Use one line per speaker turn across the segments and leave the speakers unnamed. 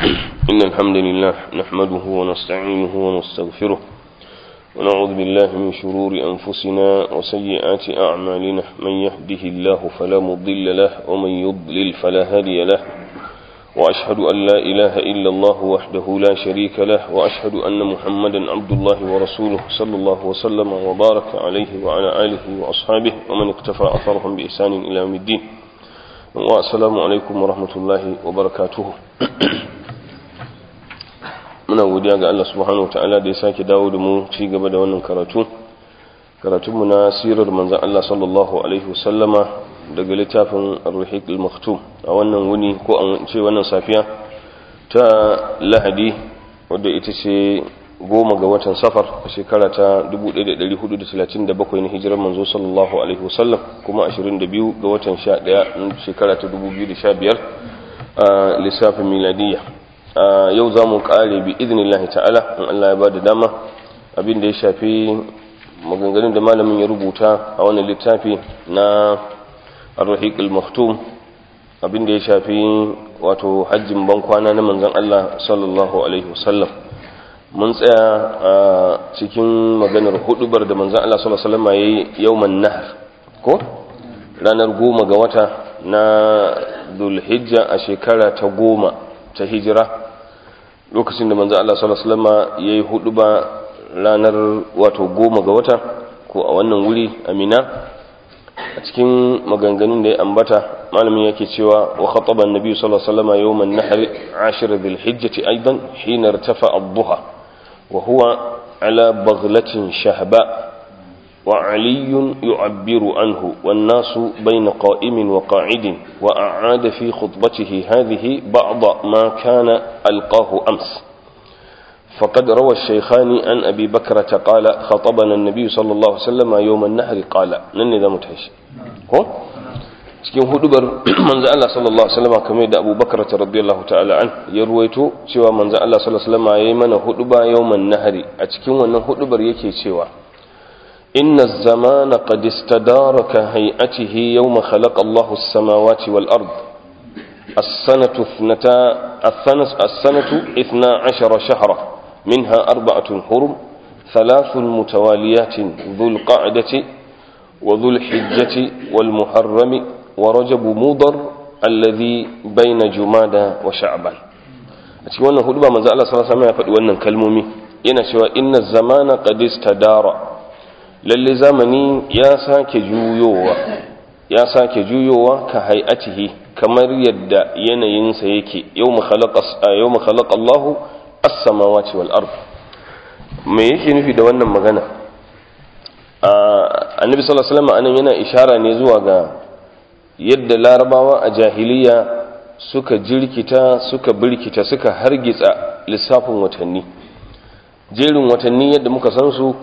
إن الحمد لله نحمده ونستعينه ونستغفره ونعوذ بالله من شرور أنفسنا وسيئات أعمالنا من يهده الله فلا مضل له ومن يضلل فلا هادي له وأشهد أن لا إله إلا الله وحده لا شريك له وأشهد أن محمدا عبد الله ورسوله صلى الله وسلم وبارك عليه وعلى آله وأصحابه ومن اقتفى أثرهم بإحسان إلى يوم الدين والسلام عليكم ورحمة الله وبركاته muna godiya ga Allah subhanahu wataala da ya sake dawo da mu ci gaba da wannan karatu karatunmu na sirar manzan Allah sallallahu alaihi wasallama daga littafin ar-ruhiq al-maktum a wannan wuni ko an ce wannan safiya ta lahadi wadda ita ce goma ga watan safar a shekara ta 1437 na hijirar manzo sallallahu alaihi wasallam kuma 22 ga watan 11 shekara ta 2015 a lissafin miladiyya yau za mu kare bi idinillahi ta'ala in Allah ya ba da dama abin da ya shafi maganganun da malamin ya rubuta a wannan littafi na ar-rahiq al-maktum abin da ya shafi wato hajjin bankwana na manzon Allah sallallahu alaihi wasallam mun tsaya a cikin maganar hudubar da manzon Allah sallallahu alaihi wasallam yayi yawman nahr ko ranar goma ga wata na Dhulhijja a shekara ta goma ta hijira lokacin da manzo Allah sallallahu alaihi wasallam yayi huduba ranar wato goma ga wata ko a wannan wuri Amina a cikin maganganun da ya ambata malamin yake cewa wa khataba an-nabi sallallahu alaihi wasallam yawm an-nahr 10 bil hijjati aidan hina irtafa ad-duha wa huwa ala baghlatin shahba وعلي يعبر عنه والناس بين قائم وقاعد وأعاد في خطبته هذه بعض ما كان ألقاه أمس فقد روى الشيخان عن أبي بكرة قال خطبنا النبي صلى الله عليه وسلم يوم النهر قال نني ذا متهش هو cikin hudubar manzo Allah sallallahu alaihi wasallam kamar da Abu Bakar radiyallahu ta'ala an ya ruwaito cewa manzo Allah sallallahu alaihi wasallam yayi mana huduba yawman nahari a cikin wannan hudubar yake cewa إن الزمان قد استدار كهيئته يوم خلق الله السماوات والأرض السنة اثنتا السنة, السنة اثنا عشر شهرا منها أربعة حرم ثلاث متواليات ذو القعدة وذو الحجة والمحرم ورجب مضر الذي بين جمادى وشعبان أتكي وانا هدوبا من زال الله صلى الله عليه وسلم يفعل وانا كلمومي ينشوى إن الزمان قد استدار lalle zamani ya sake juyowa ya sake juyowa ka hay'atihi kamar yadda yanayinsa yake yawma khalaqa yawma khalaqa Allahu as-samawati wal ard me yake nufi da wannan magana annabi sallallahu alaihi wasallam anan yana ishara ne zuwa ga yadda larabawa a jahiliya suka jirkita suka birkita suka hargitsa lissafin watanni jerin watanni yadda muka san su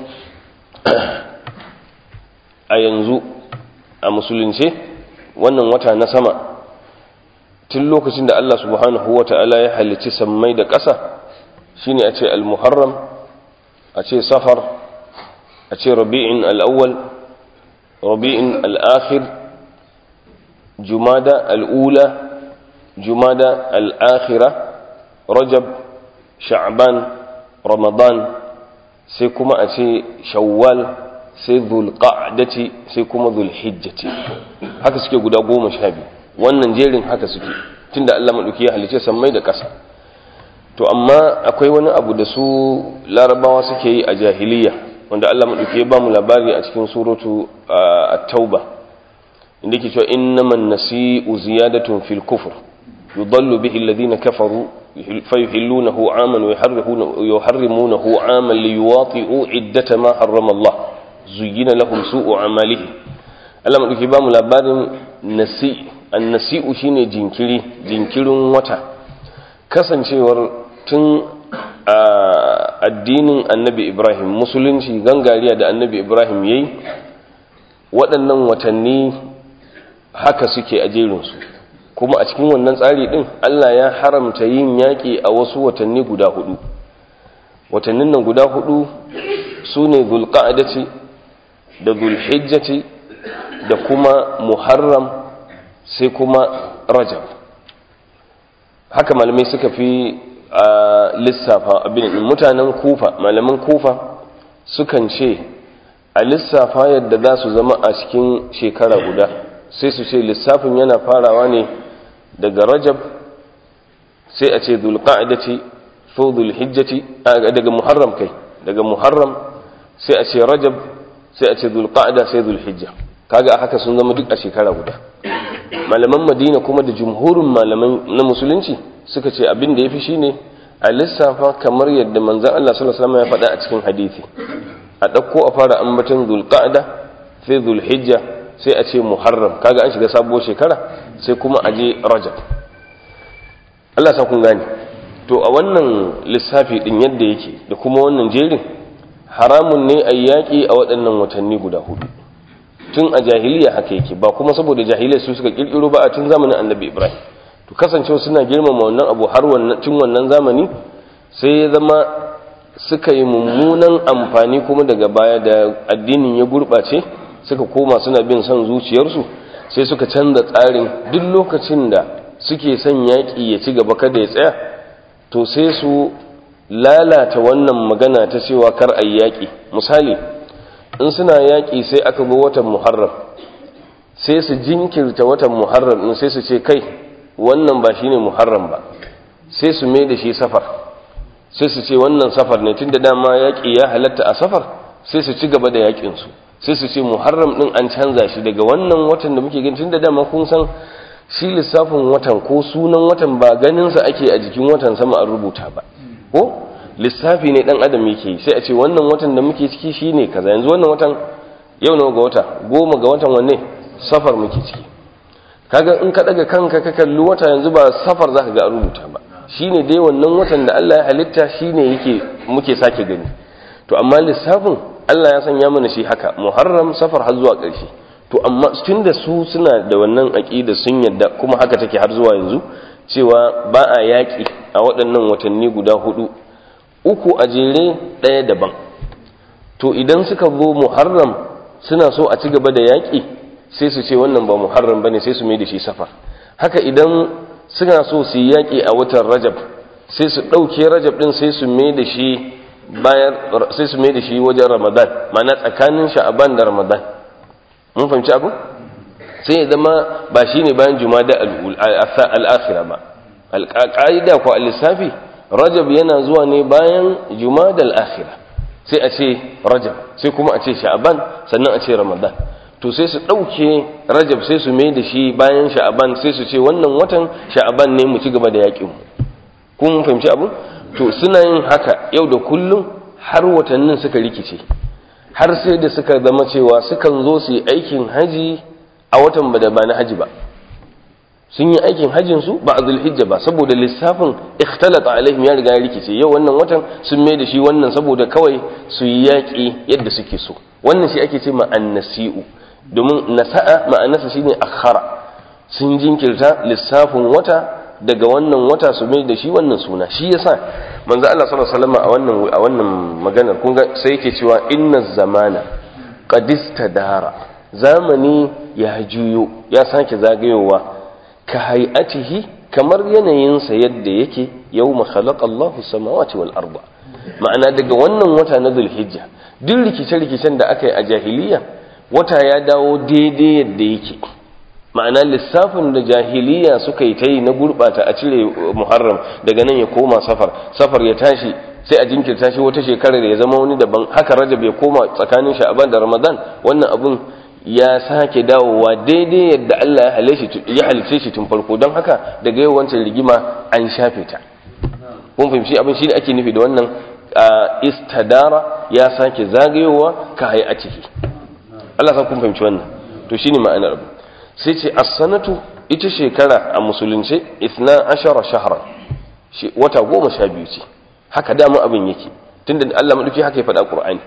a yanzu a musulunce wannan wata na sama tun lokacin da Allah subhanahu wa ta'ala ya halicci sammai da ƙasa shine a ce al-muharram a ce safar a ce rabi'in al-awwal rabi'in al-akhir jumada al-ula jumada al-akhira rajab sha'ban ramadan sai kuma a ce shawwal sai zulqa'dati sai kuma zulhijjati haka suke guda goma sha biyu wannan jerin haka suke tunda Allah madauki ya halice sammai da ƙasa to amma akwai wani abu da su larabawa suke yi a jahiliya wanda Allah madauki ya ba mu labari a cikin suratu at-tauba inda yake cewa innaman nasi'u ziyadatun fil kufr yudallu bihi alladhina kafaru فيحلونه عاما ويحرمونه عاما ليواطئوا عدة ما حرم الله زين لهم سوء عماله Allah maɗauki ba mu labarin nasi annasi'u shine jinkiri jinkirin wata kasancewar tun a addinin annabi ibrahim musulunci gangariya da annabi ibrahim yayi waɗannan watanni haka suke a jerinsu kuma a cikin wannan tsari ɗin allah ya haramta yin yaƙi a wasu watanni guda hudu watannin nan guda hudu su ne zulƙa'adaci da zulhijjati da kuma muharram sai kuma rajab haka malamai suka fi a lissafa abin mutanen kufa malaman kufa sukan ce a lissafa yadda za su zama a cikin shekara guda sai su ce lissafin yana farawa ne daga rajab sai a ce zulqa'dati ko zulhijjati daga muharram kai daga muharram sai a ce rajab sai a ce zulqa'da sai zulhijja kaga a haka sun zama duk a shekara guda malaman madina kuma da jumhurin malaman na musulunci suka ce abin da yafi shine a lissafa kamar yadda manzon Allah sallallahu alaihi wasallam ya faɗa a cikin hadisi a ɗauko a fara ambaton zulqa'da sai zulhijja sai a ce muharram kaga an shiga sabuwar shekara sai kuma a je rajab Allah sa kun gane to a wannan lissafi din yadda yake da kuma wannan jerin haramun ne a yaƙi a waɗannan watanni guda hudu tun a jahiliya haka yake ba kuma saboda jahiliya su suka kirkiro ba a tun zamanin annabi ibrahim to kasancewa suna girmama wannan abu har tun wannan zamani sai ya zama suka yi mummunan amfani kuma daga baya da addinin ya gurɓace suka koma suna bin son zuciyarsu sai suka canza tsarin duk lokacin da suke son yaƙi ya ci gaba kada ya tsaya to sai su lalata wannan magana ta cewa kar a yaƙi misali in suna yaƙi sai aka bi watan muharram sai su jinkirta watan muharram in sai su ce kai wannan ba shine muharram ba sai su mai da shi safar sai su ce wannan safar ne tun da dama yaƙi ya halatta a safar sai su ci gaba da yaƙinsu sai su ce muharram ɗin an canza shi daga wannan watan da muke gani tun da dama kun san shi lissafin watan ko sunan watan ba ganinsa ake a jikin watan sama an rubuta ba ko lissafi ne dan adam yake sai a ce wannan watan da muke ciki shine kaza yanzu wannan watan yau nawa ga wata goma ga watan wanne safar muke ciki kaga in ka daga kanka ka kalli wata yanzu ba safar zaka ga an rubuta ba shine dai wannan watan da Allah ya halitta shine yake muke sake gani to amma lissafin Allah ya sanya mana shi haka muharram safar har zuwa ƙarshe to amma tunda su suna da wannan aqida sun yadda kuma haka take har zuwa yanzu cewa ba a yaƙi a waɗannan watanni guda hudu uku a jere ɗaya daban to idan suka zo muharram suna so a ci gaba da yaƙi sai su ce wannan ba muharram bane sai su mai da shi safar haka idan suna so su yi yaƙi a watan rajab sai su ɗauke rajab ɗin sai su mai da shi bayan sai su mai da shi wajen ramadan ma'ana tsakanin sha'aban da ramadan mun fahimci abu sai ya zama ba shi ne bayan jumada al'akhira ba alƙa'ida ko al-lissafi rajab yana zuwa ne bayan jumada al'akhira sai a ce rajab sai kuma a ce sha'aban sannan a ce ramadan to sai su ɗauke rajab sai su mai da shi bayan sha'aban sai su ce wannan watan sha'aban ne mu ci gaba da yaƙin kun fahimci abu to suna yin haka yau da kullum har watannin suka rikice har sai da suka zama cewa sukan zo su yi aikin haji a watan ba da ba na haji ba sun yi aikin hajjin su ba a zulhijja ba saboda lissafin ikhtalata alaihim ya riga ya rikice yau wannan watan sun mai da shi wannan saboda kawai su yi yaƙi yadda suke so wannan shi ake ce ma annasi'u domin nasa'a ma'anarsa shine akhara sun jinkirta lissafin wata daga wannan wata su mai da shi wannan suna shi yasa manzo Allah sallallahu alaihi wasallam a wannan a wannan maganar kun ga sai yake cewa inna zamana qad istadara zamani ya juyo ya sake zagayowa ka hay'atihi kamar yanayinsa yadda yake yawma khalaqa Allahu samawati wal arda ma'ana daga wannan wata na Zulhijja duk rikice-rikicen da aka yi a jahiliya wata ya dawo daidai yadda yake ma'ana lissafin da jahiliya suka yi ta yi na gurɓata a cire muharram daga nan ya koma safar safar ya tashi sai a jinkirta shi wata shekarar ya zama wani daban haka rajab ya koma tsakanin sha'aban da ramadan wannan abun ya sake dawowa daidai yadda Allah ya halice shi tun farko don haka daga yau wancan rigima an shafe ta kun fahimci abin shi da ake nufi da wannan istadara ya sake zagayowa ka hayi a ciki Allah sa kun fahimci wannan to shine ma'anar abu sai ce as-sanatu ita shekara a musulunce isna ashara shahran wata goma sha biyu ce haka dama abin yake tunda Allah madauki haka ya faɗa Qur'ani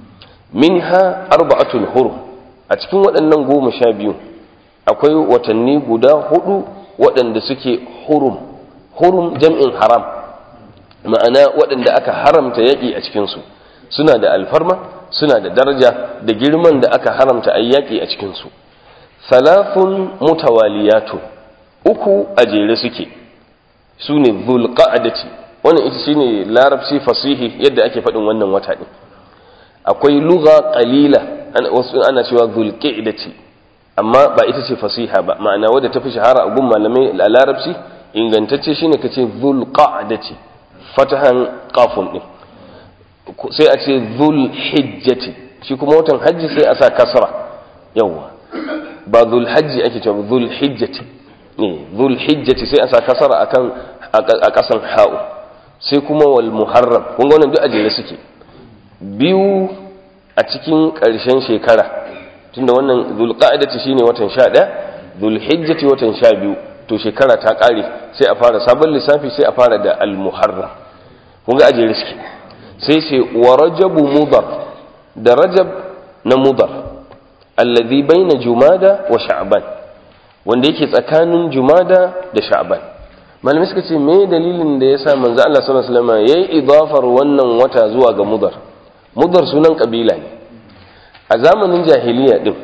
minha arba'atul hurum a cikin waɗannan goma sha biyu akwai watanni guda hudu waɗanda suke hurum hurum jam'in haram ma'ana waɗanda aka haramta yaƙi a cikinsu suna da alfarma suna da daraja da girman da aka haramta a yaƙi a cikinsu salafun mutawaliyatu uku a jere suke su ne zulqa'adati wannan ita shine larabci fasihi yadda ake faɗin wannan wata ɗin akwai lugha qalila wasu ana cewa zulqa'dati amma ba ita ce fasiha ba ma'ana wadda ta fi shahara a gun malamai a larabci ingantacce shine kace zulqa'dati fatahan qafun din sai a ce zulhijjati shi kuma watan hajji sai a sa kasra yawa ba zulhajji ake cewa zulhijjati ne zulhijjati sai a sa kasra akan a kasan ha'u sai kuma wal muharram kun ga wannan duk ajere suke biyu a cikin ƙarshen shekara tunda wannan zulqa'idati shine watan 11 zulhijjati watan 12 to shekara ta ƙare sai a fara sabon lissafi sai a fara da al muharram kun ga ajere suke sai ce wa rajabu mudar da rajab na mudar alladhi baina jumada wa sha'ban wanda yake tsakanin jumada da sha'ban malamai suka ce me dalilin da yasa manzo Allah sallallahu alaihi wasallam yayi idafar wannan wata zuwa ga mudar mudar sunan kabila ne a zamanin jahiliya din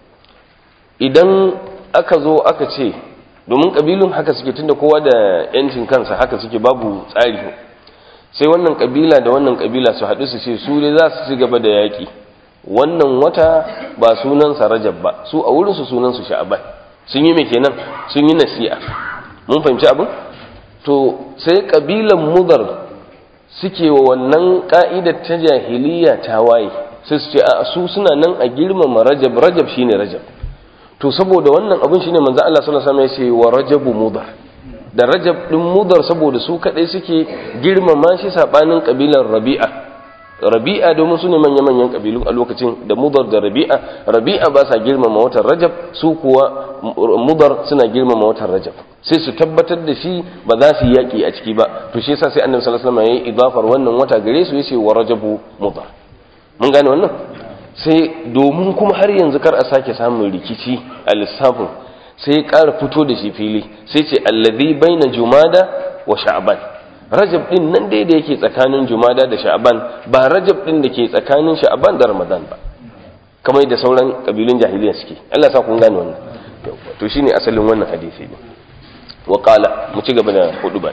idan aka zo aka ce domin kabilun haka suke tunda kowa da yancin kansa haka suke babu tsari sai wannan kabila da wannan kabila su haɗu su ce su dai za su ci gaba da yaƙi wannan wata ba sunansa rajab ba su a wurinsu sunansu sha'aban sun yi mai kenan sun yi nasi'a mun fahimci abin to sai kabilan mudar suke wa wannan ka'idar ta jahiliya ta waye sai su ce a su suna nan a girmama rajab rajab shine rajab to saboda wannan abin shine manzo Allah sallallahu alaihi wasallam ya ce wa rajabu mudar da rajab ɗin mudar saboda su kaɗai suke girmama shi saɓanin ƙabilar rabi'a rabi'a domin su ne manya-manyan ƙabilu a lokacin da mudar da rabi'a rabi'a ba sa girmama watan rajab su kuwa mudar suna girmama watan rajab sai su tabbatar da shi ba za su yi yaƙi a ciki ba to shi yasa sai annabi sallallahu alaihi wasallam ya yi idafar wannan wata gare su yace wa rajabu mudar mun gane wannan sai domin kuma har yanzu kar a sake samun rikici a lissafin sai ya ƙara fito da shi fili sai ce allazi baina jumada wa sha'ban rajab din nan dai da yake tsakanin jumada da sha'ban ba rajab din da ke tsakanin sha'ban da ramadan ba kamar da sauran kabilun jahiliya suke Allah sa kun gane wannan to shine asalin wannan hadisi ne wa qala mu ci gaba da hudu ba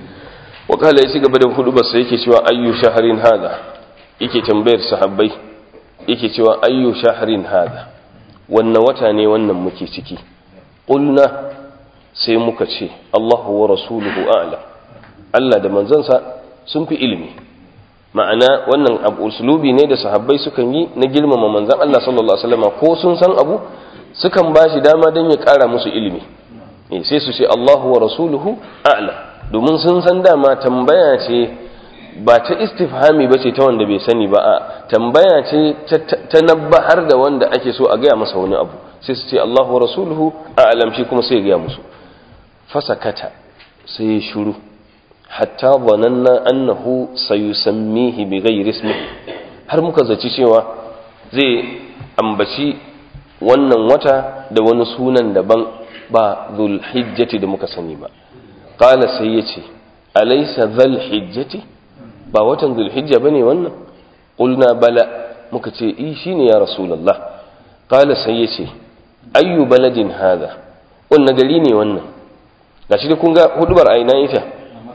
wa qala ya ci gaba da hudu ba sai yake cewa ayyu shahrin hada yake tambayar sahabbai yake cewa ayyu shahrin hada wannan wata ne wannan muke ciki ƙulna sai muka ce Allahu wa rasuluhu a'lam Allah da manzansa sun fi ilimi ma'ana wannan abu uslubi ne da sahabbai sukan yi na girmama manzan Allah sallallahu alaihi wasallam ko sun san abu sukan ba shi dama don ya ƙara musu ilimi sai su ce Allahu wa rasuluhu a'lam domin sun san dama tambaya ce ba ta istifhami ba ce ta wanda bai sani ba a tambaya ce ta nabbahar da wanda ake so a gaya masa wani abu sai su ce Allah wa rasuluhu a alamshi kuma sai gaya musu fasakata sai ya shuru hatta zananna annahu sayusammihi bi ghairi ismihi har muka zaci cewa zai ambaci wannan wata da wani sunan daban ba zulhijjati da muka sani ba qala sai yace alaysa zulhijjati ba watan zulhijja bane wannan qulna bala muka ce i shine ya rasulullah qala sai yace ayyu baladin hadha wannan gari ne wannan gashi da kun ga hudubar a ina ita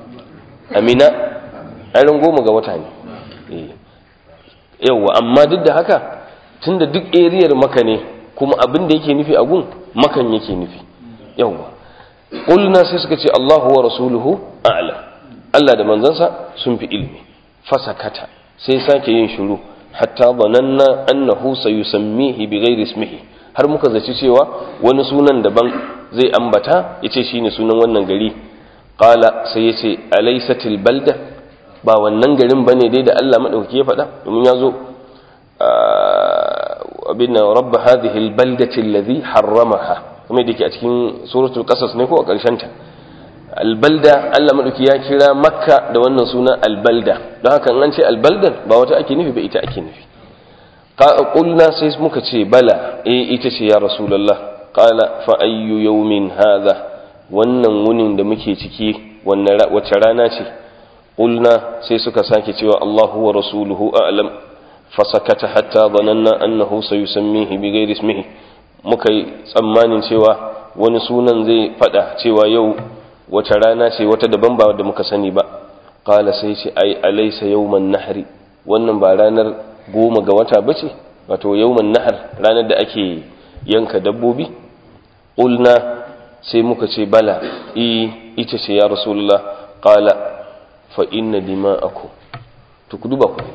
amina ainihin goma ga wata ne yauwa amma duk da haka tunda duk eriyar maka ne kuma abin da yake nufi a gun makan yake nufi yauwa ƙulna sai suka ce allahu wa rasuluhu a'la allah da manzansa sun fi ilmi fasakata sai sake yin shiru hatta zananna annahu sayusammihi bi ghairi ismihi har muka zaci cewa wani sunan daban zai ambata yace shine sunan wannan gari qala sai yace alaysatil balda ba wannan garin bane dai da Allah madaukaki ya faɗa domin yazo abin rabb hadhihi albaldati alladhi harramaha kuma yake a cikin suratul qasas ne ko a ƙarshen ta albalda Allah madauki ya kira makka da wannan suna albalda don haka an ce albaldan ba wata ake nufi ba ita ake nufi qulna sai muka ce bala eh ita ce ya rasulullah qala fa ayyu yawmin hadha wannan wunin da muke ciki wannan wace rana ce qulna sai suka sake cewa Allahu wa rasuluhu a'lam fasakata hatta dhananna annahu sayusammihi bighairi ismihi muka yi tsammanin cewa wani sunan zai fada cewa yau wace rana ce wata daban ba da muka sani ba qala sai ce ai alaysa yawman nahri wannan ba ranar goma ga wata bace wato yawman nahr ranar da ake yanka dabbobi qulna sai muka ce bala i ita ce ya rasulullah qala fa inna dima'akum to ku duba ku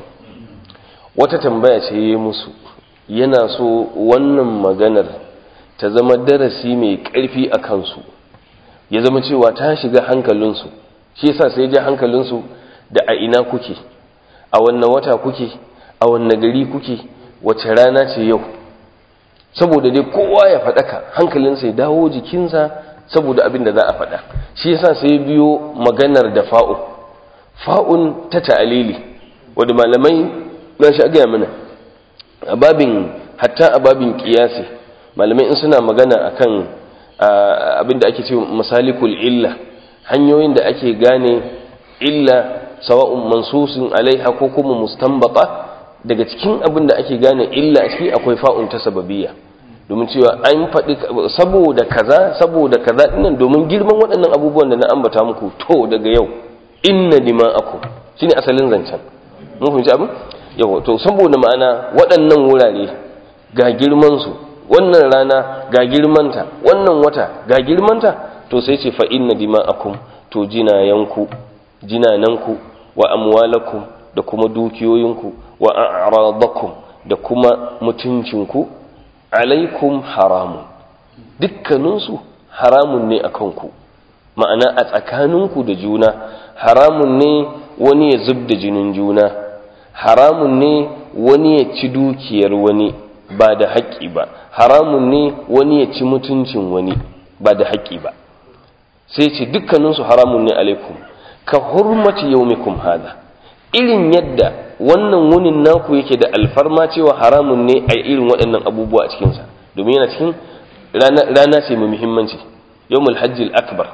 wata tambaya ce yayi musu yana so wannan maganar ta zama darasi mai ƙarfi a kansu ya zama cewa ta shiga hankalinsu shi yasa sai ja hankalinsu da a ina kuke a wannan wata kuke a wannan gari kuke wace rana ce yau saboda dai kowa ya faɗaka hankalinsa ya dawo jikinsa saboda abin da za a faɗa shi yasa sai biyo maganar da fa'un fa'un ta ta'alili wadda malamai na shi gaya mana a babin hatta a babin kiyasi malamai in suna magana akan abin da ake ce masalikul illa hanyoyin da ake gane illa sawa'un mansusin alaiha ko kuma mustanbata daga cikin abin da ake gane illa a ciki akwai fa'un ta sababiyya domin cewa an faɗi saboda kaza saboda kaza dinnan domin girman waɗannan abubuwan da na ambata muku to daga yau inna dima'akum shine asalin zancen mun fahimci abin yawa to saboda ma'ana waɗannan wurare ga girman su wannan rana ga girmanta wannan wata ga girmanta to sai ce fa inna dima'akum to jinayanku jinananku wa amwalakum da kuma dukiyoyinku wa a'radakum da kuma mutuncinku alaikum haramun dukkaninsu haramun ne a kanku ma'ana a tsakaninku da juna haramun ne wani ya zub da jinin juna haramun ne wani ya ci dukiyar wani ba da haƙƙi ba haramun ne wani ya ci mutuncin wani ba da haƙƙi ba sai ce dukkaninsu haramun ne alaikum ka hurmati yaumikum hada irin yadda wannan wunin naku yake da alfarma cewa haramun ne a irin waɗannan abubuwa a cikinsa domin yana cikin rana ce mai muhimmanci yawmul hajjil akbar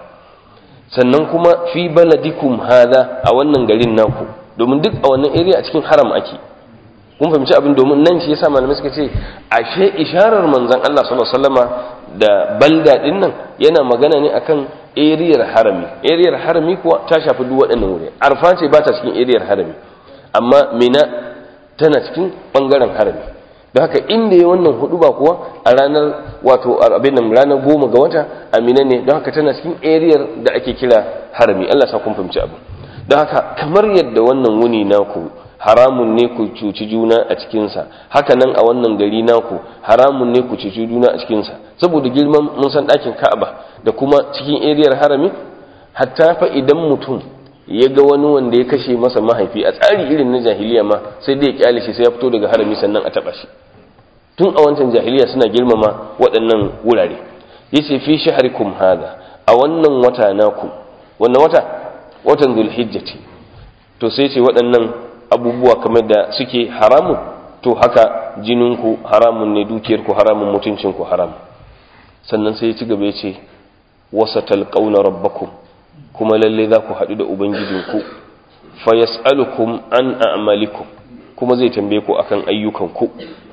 sannan kuma fi baladikum hada a wannan garin naku domin duk a wannan area a cikin haram ake kun fahimci abin domin nan shi yasa malamai suka ce ashe isharar manzon Allah sallallahu alaihi wasallama da balda din nan yana magana ne akan eriyar harami eriyar harami kuwa ta shafi duk waɗannan wuri arfa ce ba ta cikin eriyar harami amma mina tana cikin ɓangaren harami don haka inda ya wannan hudu ba kuwa a ranar wato abin nan ranar goma ga wata a mina ne don haka tana cikin eriyar da ake kira harami Allah sa kun fahimci abu don haka kamar yadda wannan wuni naku haramun ne ku cuci juna a cikinsa haka nan a wannan gari naku haramun ne ku cuci juna a cikinsa saboda girman mun san ɗakin ka'aba da kuma cikin eriyar harami hatta fa idan mutum ya ga wani wanda ya kashe masa mahaifi a tsari irin na jahiliya ma sai dai ya kyale shi sai ya fito daga harami sannan a taba shi tun a wancan jahiliya suna girmama waɗannan wurare yace fi shahrikum hada a wannan wata naku wannan wata watan zulhijjati to sai ce waɗannan abubuwa kamar da suke haramun to haka jininku haramun ne dukiyarku haramun mutuncinku haram sannan sai ya ci gaba ya ce wasa talƙauna rabbakum kuma lalle za ku haɗu da ubangijinku fa yas'alukum an a'malikum kuma zai tambaye ku akan ayyukanku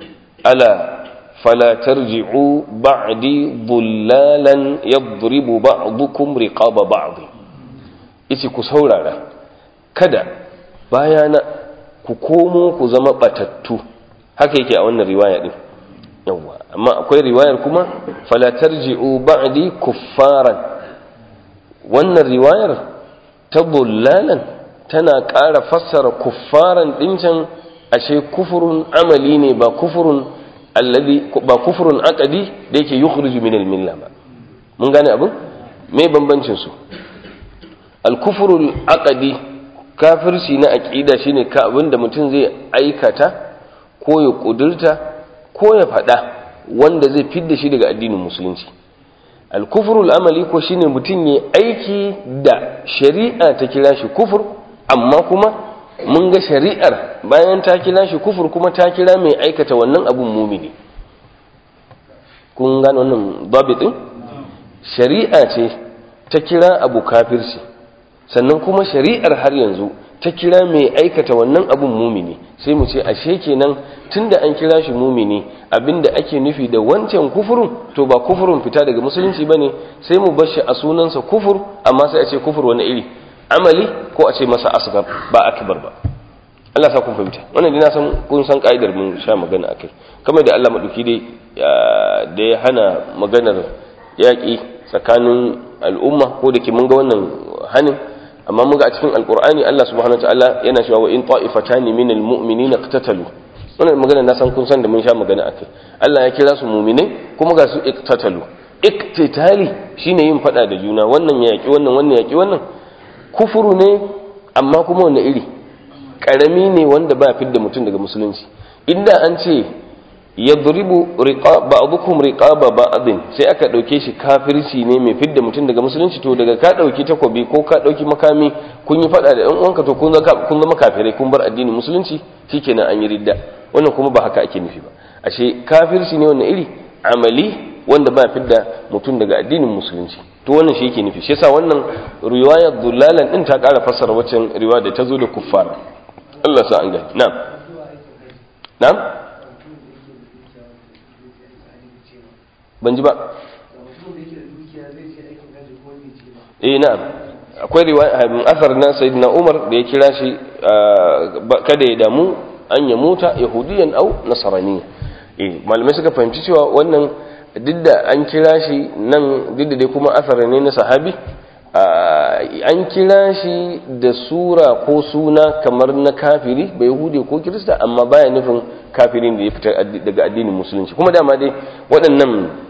ala fala tarji'u ba'di dhullalan yadribu ba'dukum riqaba ba'd yace ku saurara kada bayana ku komo ku zama batattu haka yake a wannan riwaya din yawa amma akwai riwayar kuma fala tarji'u ba'di kuffaran wannan riwayar ta bullalan tana ƙara fassara kuffaran ɗincan ashe kufurun amali ne ba kufurun alladhi ba kufurun aqdi da yake yukhriju min al-milla ba mun gane abin me bambancin su al-kufrul aqdi kafirci na aqida shine ka abin da mutum zai aikata ko ya kudurta ko ya faɗa wanda zai fidda shi daga addinin musulunci alkufrul amali ko shine mutum ya aiki da shari'a ta kira shi kufur amma kuma mun ga shari'ar bayan ta kira shi kufur kuma ta kira mai aikata wannan abun mumini kun gane wannan babitin shari'a ce ta kira abu kafirci sannan kuma shari'ar har yanzu ta kira mai aikata wannan abun mumini sai mu ce ashe kenan tunda an kira shi mumini abinda ake nufi da wancan kufurun to ba kufurun fita daga musulunci bane sai mu bar shi a sunansa kufur amma sai a ce kufur wani iri amali ko a ce masa asgar ba akbar ba Allah sa kun fahimta wannan dai na san kun san ka'idar mun sha magana akai kamar da Allah madauki dai da ya hana maganar yaƙi tsakanin al'umma ko da ke mun ga wannan hanin amma mun ga a cikin alqur'ani Allah subhanahu wataala yana cewa wa in ta'ifatani minal mu'minina iqtatalu wannan magana na san kun san da mun sha magana akai Allah ya kira su mu'minai kuma ga su iqtatalu iqtitali shine yin fada da juna wannan ya yaki wannan wannan ya yaki wannan kufuru ne amma kuma wanda iri karami ne wanda ba fidda mutum daga musulunci inda an ce yadribu ba'dukum riqaba ba'din sai aka dauke shi kafirci ne mai fidda mutum daga musulunci to daga ka dauki takobi ko ka dauki makami kun yi fada da ɗan uwanka to kun kun zama kafirai kun bar addinin musulunci shikenan an yi ridda wannan kuma ba haka ake nufi ba ashe kafirci ne wannan iri amali wanda ba fidda mutum daga addinin musulunci to wannan shi yake nufi shi yasa wannan riwayar dullalan din ta ƙara fassara waccan riwaya da ta zo da kuffara Allah sa an gani na'am na'am ban ji ba eh na'am akwai riwaya asar na sayyidina Umar da ya kira shi kada ya damu an ya muta yahudiyan au nasaraniya eh malamai suka fahimci cewa wannan duk da an kira shi nan duk da dai kuma asar ne na sahabi an kira shi da sura ko suna kamar na kafiri bai yahudi ko kirista amma baya nufin kafirin da ya fitar daga addinin musulunci kuma dama dai waɗannan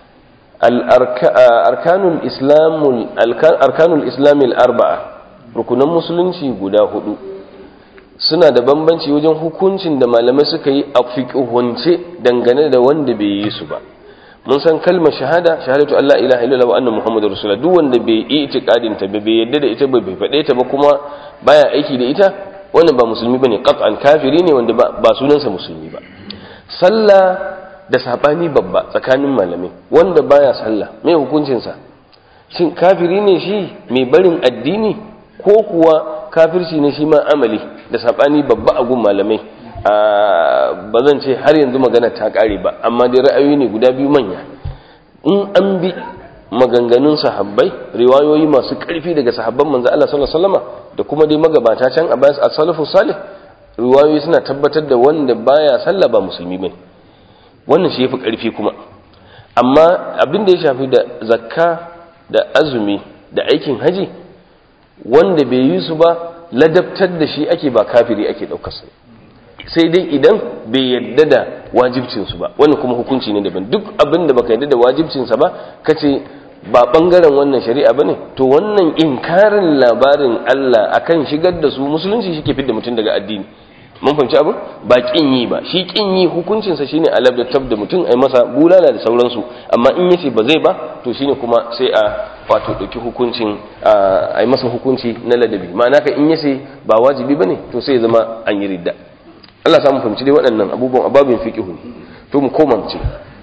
arkanul islamil arba'a rukunan musulunci guda hudu suna da bambanci wajen hukuncin da malamai suka yi a fiƙihunce dangane da wanda bai yi su ba mun san kalmar shahada shahadatu Allah ilaha illallah wa anna muhammadur rasulullah duk wanda bai yi itiqadin ta bai yadda da ita bai faɗe ta ba kuma baya aiki da ita wannan ba musulmi bane qat'an kafiri ne wanda ba sunansa musulmi ba sallah da sabani babba tsakanin malamai wanda baya sallah mai hukuncin sa shin kafiri ne shi mai barin addini ko kuwa kafirci ne shi ma amali da sabani babba a gun malamai ba zan ce har yanzu magana ta kare ba amma dai ra'ayoyi ne guda biyu manya in an bi maganganun sahabbai riwayoyi masu ƙarfi daga sahabban manzo Allah sallallahu alaihi wasallam da kuma dai magabata can a bayan as-salafu salih riwayoyi suna tabbatar da wanda baya sallah ba musulmi bane wannan shi yafi ƙarfi kuma amma abin da ya shafi da zakka da azumi da aikin haji wanda bai yi su ba ladabtar da shi ake ba kafiri ake ɗaukar sa sai dai idan bai yadda da wajibcinsu ba wannan kuma hukunci ne daban duk abin da baka yadda da wajibcinsa ba kace ba bangaren wannan shari'a bane to wannan inkarin labarin Allah akan shigar da su musulunci shi ke fidda mutum daga addini mun fahimci abin ba kin yi ba shi kin yi hukuncinsa shine alab da tab da mutum ai masa bulala da sauransu amma in yace ba zai ba to shine kuma sai a wato dauki hukuncin ai masa hukunci na ladabi ma'ana ka in yace ba wajibi bane to sai ya zama an yi ridda Allah samu fahimci dai waɗannan abubuwan ababin fiqihu to mu koma mu ce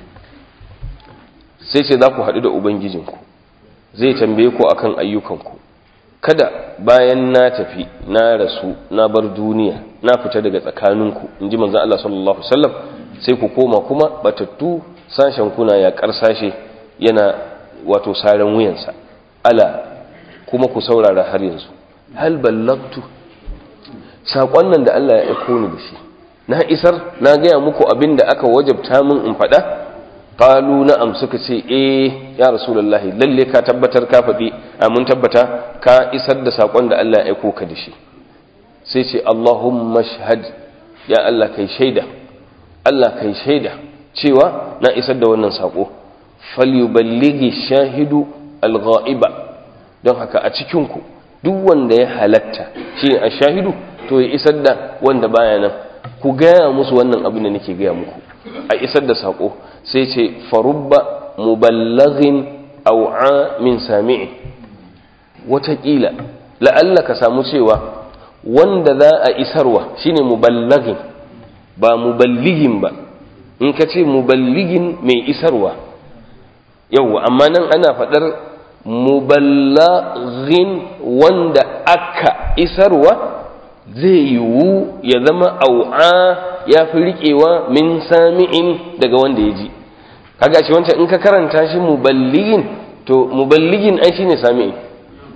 sai sai za ku haɗu da ubangijinku zai tambaye ku akan ayyukanku kada bayan na tafi na rasu na bar duniya na fita daga tsakaninku in ji manzan Allah sallallahu Alaihi wasallam sai ku koma kuma batattu sashen kuna ya sashe yana wato saren wuyansa ala kuma ku saurara har yanzu hal ballagtu saƙon nan da Allah ya aiko ni da shi na isar na gaya muku abin da aka wajabta min in faɗa qalu na'am suka ce eh ya rasulullahi lalle ka tabbatar ka faɗi mun tabbata ka isar da sakon da Allah ya aiko ka da shi sai ce Allahumma shahad ya Allah kai shaida Allah kai shaida cewa na isar da wannan sako falyuballighi shahidu alghaiba don haka a cikin ku duk wanda ya halatta shi a shahidu to ya isar da wanda baya nan ku gaya musu wannan abin da nake gaya muku a isar da sako sai ce farubba muballaghin au'a min sami'i watakila la'alla ka samu cewa wanda za a isarwa shine muballaghin ba muballighin ba in ka ce muballighin mai isarwa yauwa amma nan ana faɗar muballaghin wanda aka isarwa zai yiwu ya zama au'a ya fi riƙewa min sami'in daga wanda ya ji kaga shi wancan in ka karanta shi muballigin to muballigin ai shine sami'in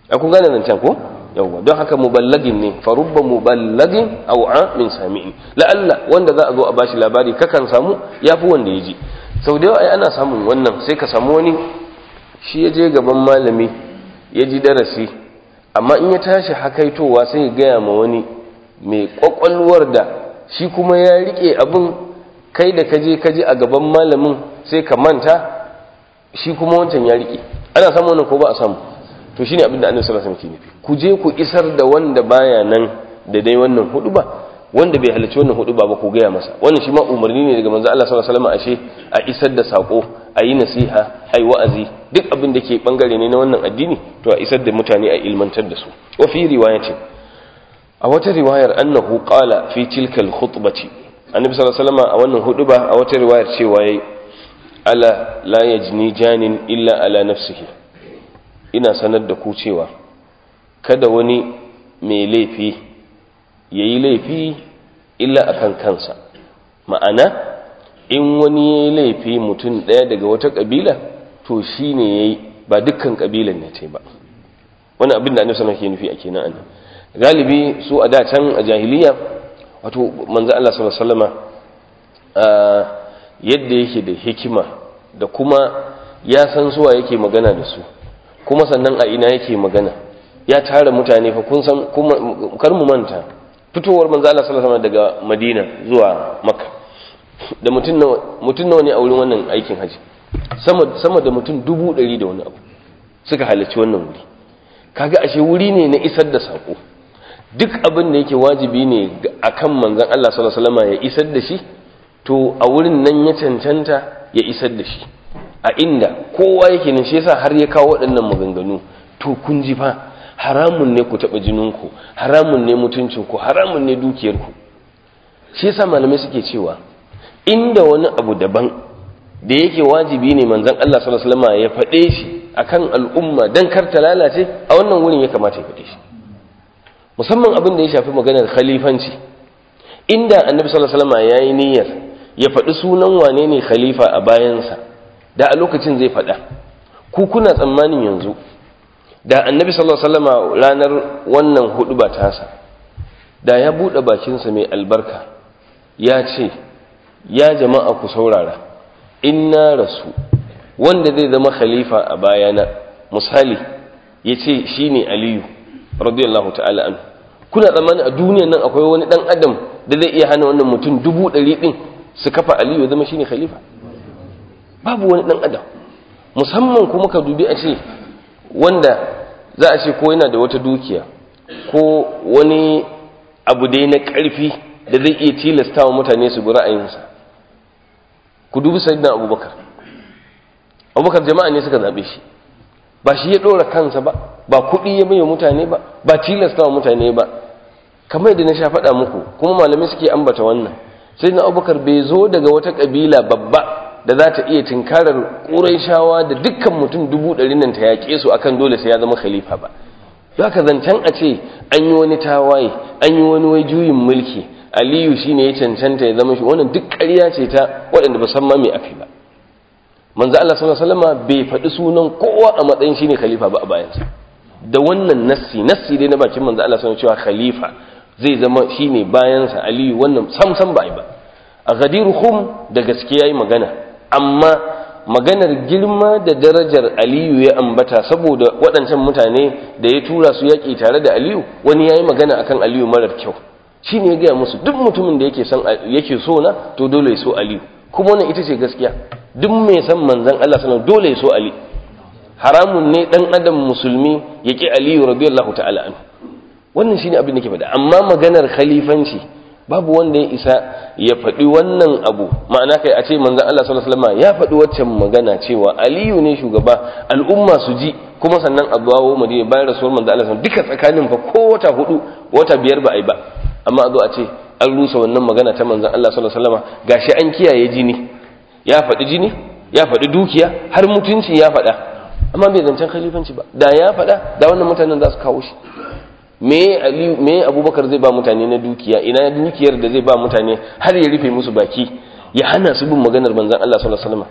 a kun gane zancen ko yawwa don haka muballagin ne farubba muballagin au'a min sami'in la'alla wanda za a zo a bashi labari kakan samu yafi wanda ya ji sau da yawa ai ana samun wannan sai ka samu wani shi ya je gaban malami ya ji darasi amma in ya tashi hakaitowa sai ya gaya ma wani mai kwakwalwar da shi kuma ya rike abin kai da kaje kaje a gaban malamin sai ka manta shi kuma wancan ya rike ana samu wannan ko ba a samu to shine abin da annabi sallallahu alaihi wasallam ke nufi ku je ku isar da wanda baya nan da dai wannan hudu ba wanda bai halarci wannan hudu ba ba ku gaya masa wannan shi ma umarni ne daga manzo Allah sallallahu alaihi wasallam ashe a isar da sako a yi nasiha a yi wa'azi duk abin da ke bangare ne na wannan addini to a isar da mutane a ilmantar da su wa fi riwayatin a wata riwayar annahu qala fi tilka al-khutbati annabi sallallahu alaihi wasallam a wannan huduba a wata riwayar cewa yayi ala la yajni janin illa ala nafsihi ina sanar da ku cewa kada wani mai laifi yayi laifi illa akan kansa ma'ana in wani yayi laifi mutum daya daga wata kabila to shine yayi ba dukkan kabilan ne tai ba wani abin da annabi sallallahu alaihi wasallam ke nufi a kenan annabi galibi su a da can a jahiliya wato manzo Allah sallallahu alaihi wasallama yadda yake da hikima da kuma ya san suwa yake magana da su kuma sannan a ina yake magana ya tara mutane fa kun san kuma kar mu manta fitowar manzo Allah sallallahu alaihi daga Madina zuwa Makka da mutum nawa mutum nawa ne a wurin wannan aikin haji sama sama da mutum dubu ɗari da wani abu suka halarci wannan wuri kaga ashe wuri ne na isar da sako duk abin da yake wajibi ne akan manzon Allah sallallahu alaihi wasallam ya isar da shi to a wurin nan ya cancanta ya isar da shi a inda kowa yake nan shi yasa har ya kawo waɗannan maganganu to kun ji fa haramun ne ku taɓa jininku haramun ne mutuncinku haramun ne dukiyarku shi yasa malamai suke cewa inda wani abu daban da yake wajibi ne manzon Allah sallallahu alaihi wasallam ya faɗe shi akan al'umma dan kar ta lalace a wannan wurin ya kamata ya faɗe shi musamman abin da ya shafi maganar khalifanci inda annabi sallallahu alaihi wasallam yayi niyyar ya faɗi sunan wane ne khalifa a bayansa da a lokacin zai faɗa ku kuna tsammanin yanzu da annabi sallallahu alaihi wasallam ranar wannan hudu ba tasa da ya buɗe bakinsa mai albarka ya ce ya jama'a ku saurara in na rasu wanda zai zama khalifa a bayana misali ya ce shi ne aliyu radiyallahu ta'ala an kuna tsammani a duniyan nan akwai wani dan adam da zai iya hana wannan mutum dubu ɗari ɗin su kafa aliyu ya zama shi ne khalifa babu wani dan adam musamman kuma ka dubi a ce wanda za a ce ko yana da wata dukiya ko wani abu dai na ƙarfi da zai iya tilasta wa mutane su bi ra'ayinsa ku dubi sayyidina abubakar abubakar jama'a ne suka zaɓe shi ba shi ya ɗora kansa ba ba kuɗi ya bai mutane ba ba tilasta wa mutane ba kamar yadda na sha faɗa muku kuma malamai suke ambata wannan sayyidina abubakar bai zo daga wata ƙabila babba da za ta iya tinkarar shawa da dukkan mutum dubu ɗari nan ta yaƙe su akan dole sai ya zama khalifa ba za ka zancen a ce an yi wani tawaye an yi wani wai juyin mulki aliyu shine ya cancanta ya zama shi wannan duk ƙarya ce ta waɗanda ba san ma me afi ba manzo Allah sallallahu alaihi wasallam bai faɗi sunan kowa a matsayin shine khalifa ba a bayansa da wannan nassi nassi dai na bakin manzo Allah sallallahu alaihi cewa khalifa zai zama shine bayansa aliyu wannan sam sam ba ai ba a ghadir khum da gaskiya yi magana amma maganar girma da darajar aliyu ya ambata saboda waɗancan mutane da ya tura su yaƙi tare da aliyu wani ya yi magana akan aliyu marar kyau shi ne ya gaya musu duk mutumin da yake so na to dole ya so aliyu kuma wannan ita ce gaskiya duk mai san manzan allah sanar dole ya so ali haramun ne ɗan adam musulmi ya ƙi aliyu radiyallahu ta'ala an wannan shi ne abin da ke faɗa amma maganar khalifanci babu wanda ya isa ya faɗi wannan abu ma'ana kai a ce manzan Allah sallallahu alaihi wasallam ya faɗi waccan magana cewa Aliyu ne shugaba al'umma su ji kuma sannan a dawo Madina bayan rasuwar manzan Allah duka tsakanin fa ko wata hudu wata biyar ba ai ba amma a zo a ce an rusa wannan magana ta manzan Allah sallallahu alaihi wasallam gashi an kiyaye jini ya faɗi jini ya faɗi dukiya har mutunci ya faɗa amma bai zancen khalifanci ba da ya faɗa da wannan mutanen za su kawo shi me aliyu me abubakar zai ba mutane na dukiya ina dukiyar da zai ba mutane har ya rufe musu baki ya hana su bin maganar manzon Allah sallallahu alaihi wasallam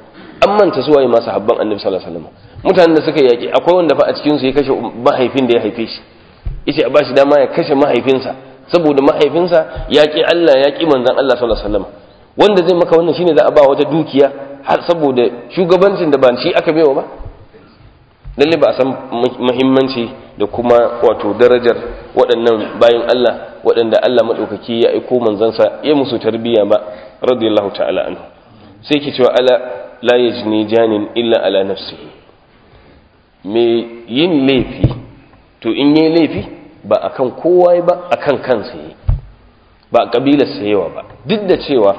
an manta su waye masu habban annabi sallallahu alaihi wasallam mutanen da suka yaki akwai wanda fa a cikin su ya kashe mahaifin da ya haife shi yace a bashi dama ya kashe mahaifinsa saboda mahaifinsa ya ki Allah ya ki manzon Allah sallallahu alaihi wasallam wanda zai maka wannan shine za a ba wata dukiya har saboda shugabancin da ba shi aka baiwa ba lalle ba a san muhimmanci da kuma wato darajar waɗannan bayan Allah waɗanda Allah maɗaukaki ya aiko manzansa ya musu tarbiyya ba radiyallahu ta'ala anhu sai ke cewa ala la yajni janin illa ala nafsihi me yin laifi to in yi laifi ba akan kowa ba akan kansa yi ba a kabilar yawa ba duk da cewa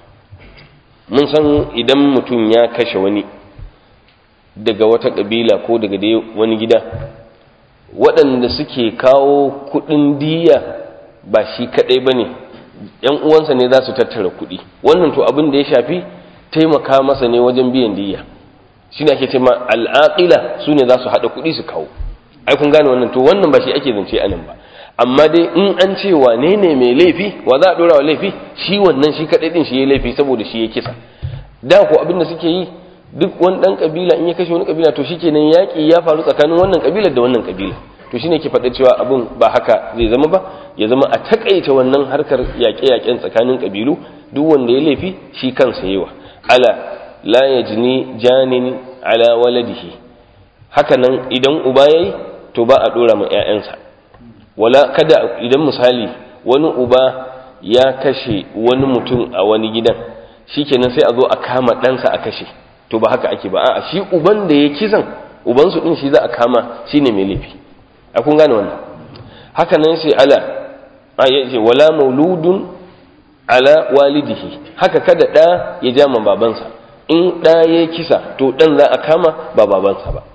mun san idan mutum ya kashe wani daga wata kabila ko daga dai wani gida waɗanda suke kawo kuɗin diya ba shi kaɗai ba ne ‘yan uwansa ne za su tattara kuɗi wannan to abin da ya shafi taimaka masa ne wajen biyan diya shi ne ake ce ma al'aƙila su ne za su haɗa kuɗi su kawo ai kun gane wannan to wannan ba shi ake zance a nan ba amma dai in an ce wane ne mai laifi wa za a ɗora wa laifi shi wannan shi kaɗai ɗin shi ya laifi saboda shi ya kisa da ko abin da suke yi duk wani ɗan ƙabila in ya kashe wani ƙabila to shikenan yaƙi ya faru tsakanin wannan ƙabilar da wannan ƙabila to shine ke faɗa cewa abin ba haka zai zama ba ya zama a takaita wannan harkar yaƙe-yaƙen tsakanin ƙabilu duk wanda ya laifi shi kansa yawa ala la yajni janin ala waladihi haka nan idan uba yayi to ba a dora ma ƴaƴansa wala kada idan misali wani uba ya kashe wani mutum a wani gidan shikenan sai a zo a kama ɗansa a kashe to ba haka ake ba a'a shi uban da ya kisan uban su din shi za a kama shine mai laifi a kun gane wannan haka nan sai ala a yace wala mauludun ala walidihi haka kada da ya ja ma babansa in da ya kisa to dan za a kama ba babansa ba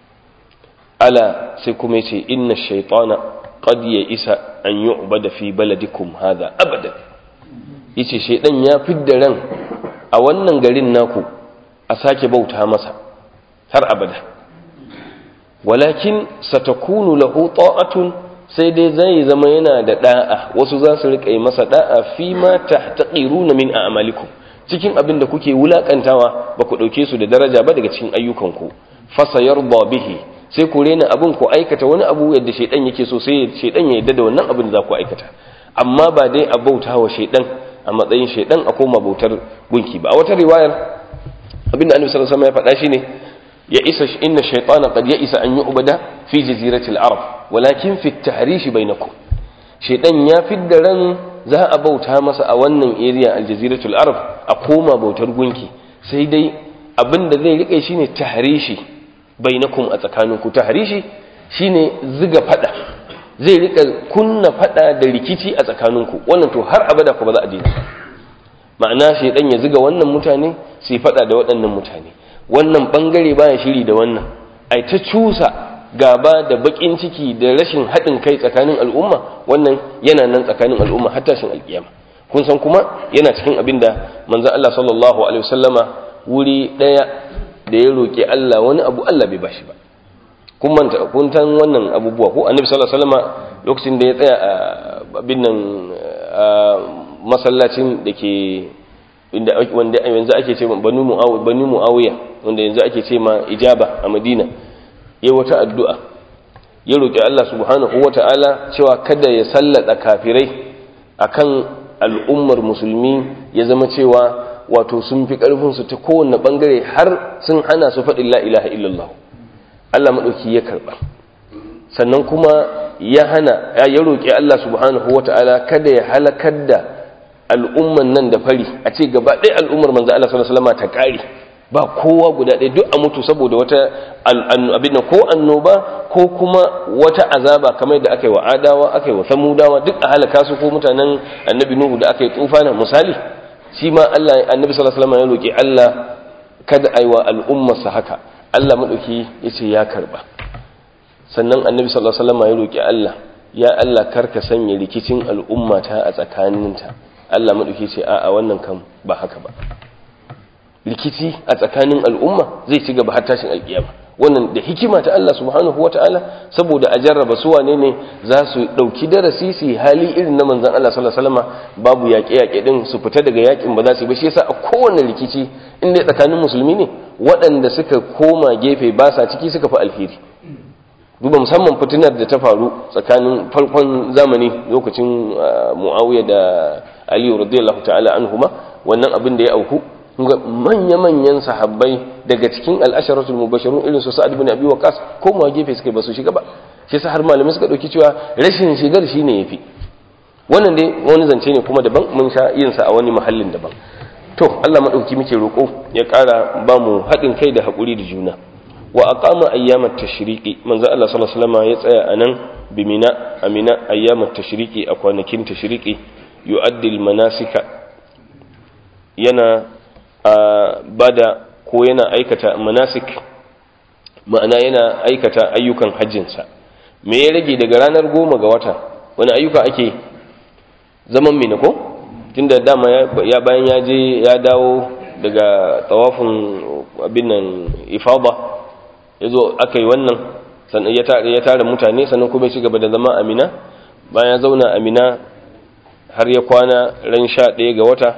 ala sai kuma yace inna shaytana qad ya isa an yu'bada fi baladikum hadha abadan yace shaydan ya fidda ran a wannan garin naku a sake bauta masa har abada walakin satakunu lahu ta'atun sai dai zai zama yana da da'a wasu za su rika yi masa da'a fi ma tahtaqiruna min a'malikum cikin abin da kuke wulakantawa ba ku dauke su da daraja ba daga cikin ayyukanku fasayarda bihi sai ku rena abin ku aikata wani abu yadda shaidan yake so sai shaidan ya yadda da wannan abin da za ku aikata amma ba dai a bauta wa shaidan a matsayin shaidan a koma bautar gunki ba a wata riwayar abin da annabi sallallahu alaihi wasallam ya faɗa shine ya isa inna shaytana qad ya isa an yu'bada fi jaziratil arab walakin fi at-tahrish bainakum shaidan ya fidda ran za a bauta masa a wannan area al-jaziratul arab a koma bautar gunki sai dai abin da zai rike shine tahrishi bainakum a tsakaninku tahrishi shine ziga fada zai rika kunna fada da rikici a tsakaninku wannan to har abada ku ba za a daina ma'ana shaidan ya ziga wannan mutane sai fada da waɗannan mutane wannan bangare baya shiri da wannan ai ta cusa gaba da bakin ciki da rashin haɗin kai tsakanin al'umma wannan yana nan tsakanin al'umma har tashin alkiyama kun san kuma yana cikin abin da manzon Allah sallallahu alaihi wasallama wuri ɗaya da ya roƙi Allah wani abu Allah bai bashi ba kun manta kun tan wannan abubuwa ko annabi sallallahu alaihi wasallama lokacin da ya tsaya a abin nan masallacin da ke inda wanda yanzu ake ce banu muawiya banu muawiya wanda yanzu ake ce ma ijaba a Madina yayi wata addu'a ya roƙi Allah subhanahu wata'ala cewa kada ya sallada kafirai akan al'ummar musulmi ya zama cewa wato sun fi ƙarfinsu ta kowane ɓangare har sun hana su faɗin la'ilaha illallah Allah maɗauki ya karɓa sannan kuma ya hana ya roƙi Allah subhanahu wa ta'ala kada ya halakar da al'umman nan da fari a ce gaba ɗaya al'ummar manzo Allah sallallahu alaihi ta ƙare ba kowa guda ɗaya duk a mutu saboda wata abin ko annoba ko kuma wata azaba kamar da aka yi wa adawa aka yi wa samudawa duk a halaka su ko mutanen annabi nuhu da aka yi tufana misali shi ma Allah annabi sallallahu alaihi wasallam ya roki Allah kada aiwa al'ummarsa haka Allah madauki yace ya karba sannan annabi sallallahu alaihi wasallam ya roki Allah ya Allah karka sanya rikicin al'ummata a tsakaninta Allah madauki ce a'a wannan kan ba haka ba rikici a tsakanin al'umma zai ci gaba har tashin alkiyama wannan da hikima ta Allah subhanahu wataala saboda a jarraba su wane ne za su dauki darasi su hali irin na manzon Allah sallallahu alaihi wasallam babu yaƙe yaƙe din su fita daga yaƙin ba za su ba shi yasa a kowane rikici in dai tsakanin musulmi ne waɗanda suka koma gefe ba sa ciki suka fi alheri duba musamman fitinar da ta faru tsakanin farkon zamani lokacin Muawiya da Ali radiyallahu ta'ala anhuma wannan abin da ya auku ga manya-manyan sahabbai daga cikin al'asharatul mubashirun irin su sa'ad ibn abi waqas ko ma gefe suka ba su shiga ba shi yasa har malamai suka dauki cewa rashin shigar shine yafi wannan dai wani zance ne kuma daban mun sha yin sa a wani mahallin daban to Allah madauki muke roko ya ƙara ba mu haɗin kai da haƙuri da juna wa aqama ayyamat tashriqi manzo Allah sallallahu alaihi wasallam ya tsaya anan bimina amina ayyamat tashriqi a kwanakin tashriqi yu'addi al-manasika yana bada ko yana aikata manasik ma'ana yana aikata ayyukan hajjinsa me ya rage daga ranar goma ga wata wani ayyuka ake zaman mina ko tunda dama ya bayan ya je ya dawo daga tawafin abin nan ifada ya zo aka yi wannan sannan ya tara mutane sannan kuma ya ci gaba da zama amina bayan ya zauna amina har ya kwana ran sha ɗaya ga wata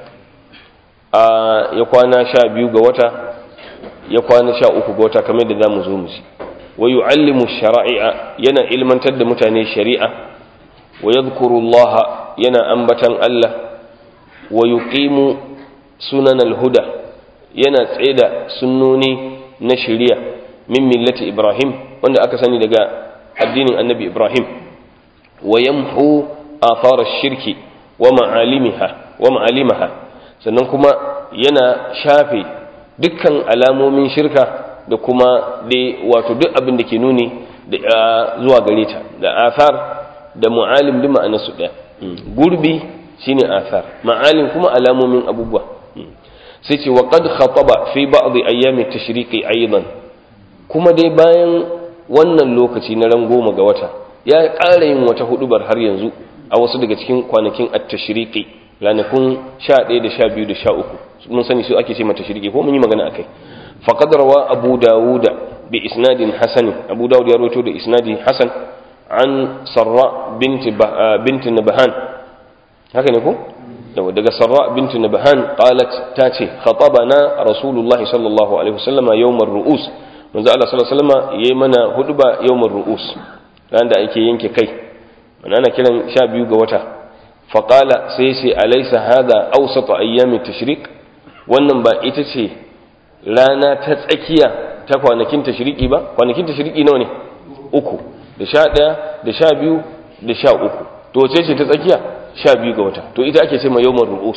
ya kwana sha biyu ga wata ya kwana sha uku ga wata kamar da za mu zo mu ci wa yu'allimu shara'i'a yana ilmantar da mutane shari'a wa yadhkuru Allah yana ambatan Allah wa yuqimu sunan al-huda yana tsaida sunnoni na shari'a min millati Ibrahim wanda aka sani daga addinin Annabi Ibrahim wa yamhu athar ash-shirki wa ma'alimiha wa ma'alimaha sannan kuma yana shafe dukkan alamomin shirka da kuma dai wato duk abin da ke nuni zuwa gare ta da athar da mu'alim bi ma'ana su ɗaya gurbi shine athar ma'alim kuma alamomin abubuwa sai ce wa qad khataba fi ba'd ayyami tashriqi aidan kuma dai bayan wannan lokaci na ran goma ga wata ya ƙara yin wata hudubar har yanzu a wasu daga cikin kwanakin at-tashriqi ranakun 11 da 12 da 13 mun sani su ake ce mata shirki ko mun yi magana akai faqad rawa abu dawuda bi isnadin hasan abu dawud ya rawaito da isnadi hasan an sarra binti binti nabhan haka ne ko daga sarra binti nabhan qalat tace khatabana rasulullah sallallahu alaihi wasallam yawm ar-ru'us manzo Allah sallallahu alaihi wasallam yayi mana hudba yawm ar-ru'us ran da ake yanke kai ana kiran 12 ga wata faqala sai sai alaysa hadha awsat ayyam at-tashriq wannan ba ita ce rana ta tsakiya ta kwanakin tashiriki ba kwanakin tashiriki nawa ne uku da sha ɗaya da sha biyu da sha uku to wace ce ta tsakiya sha biyu ga wata to ita ake ce ma yawmar ru'us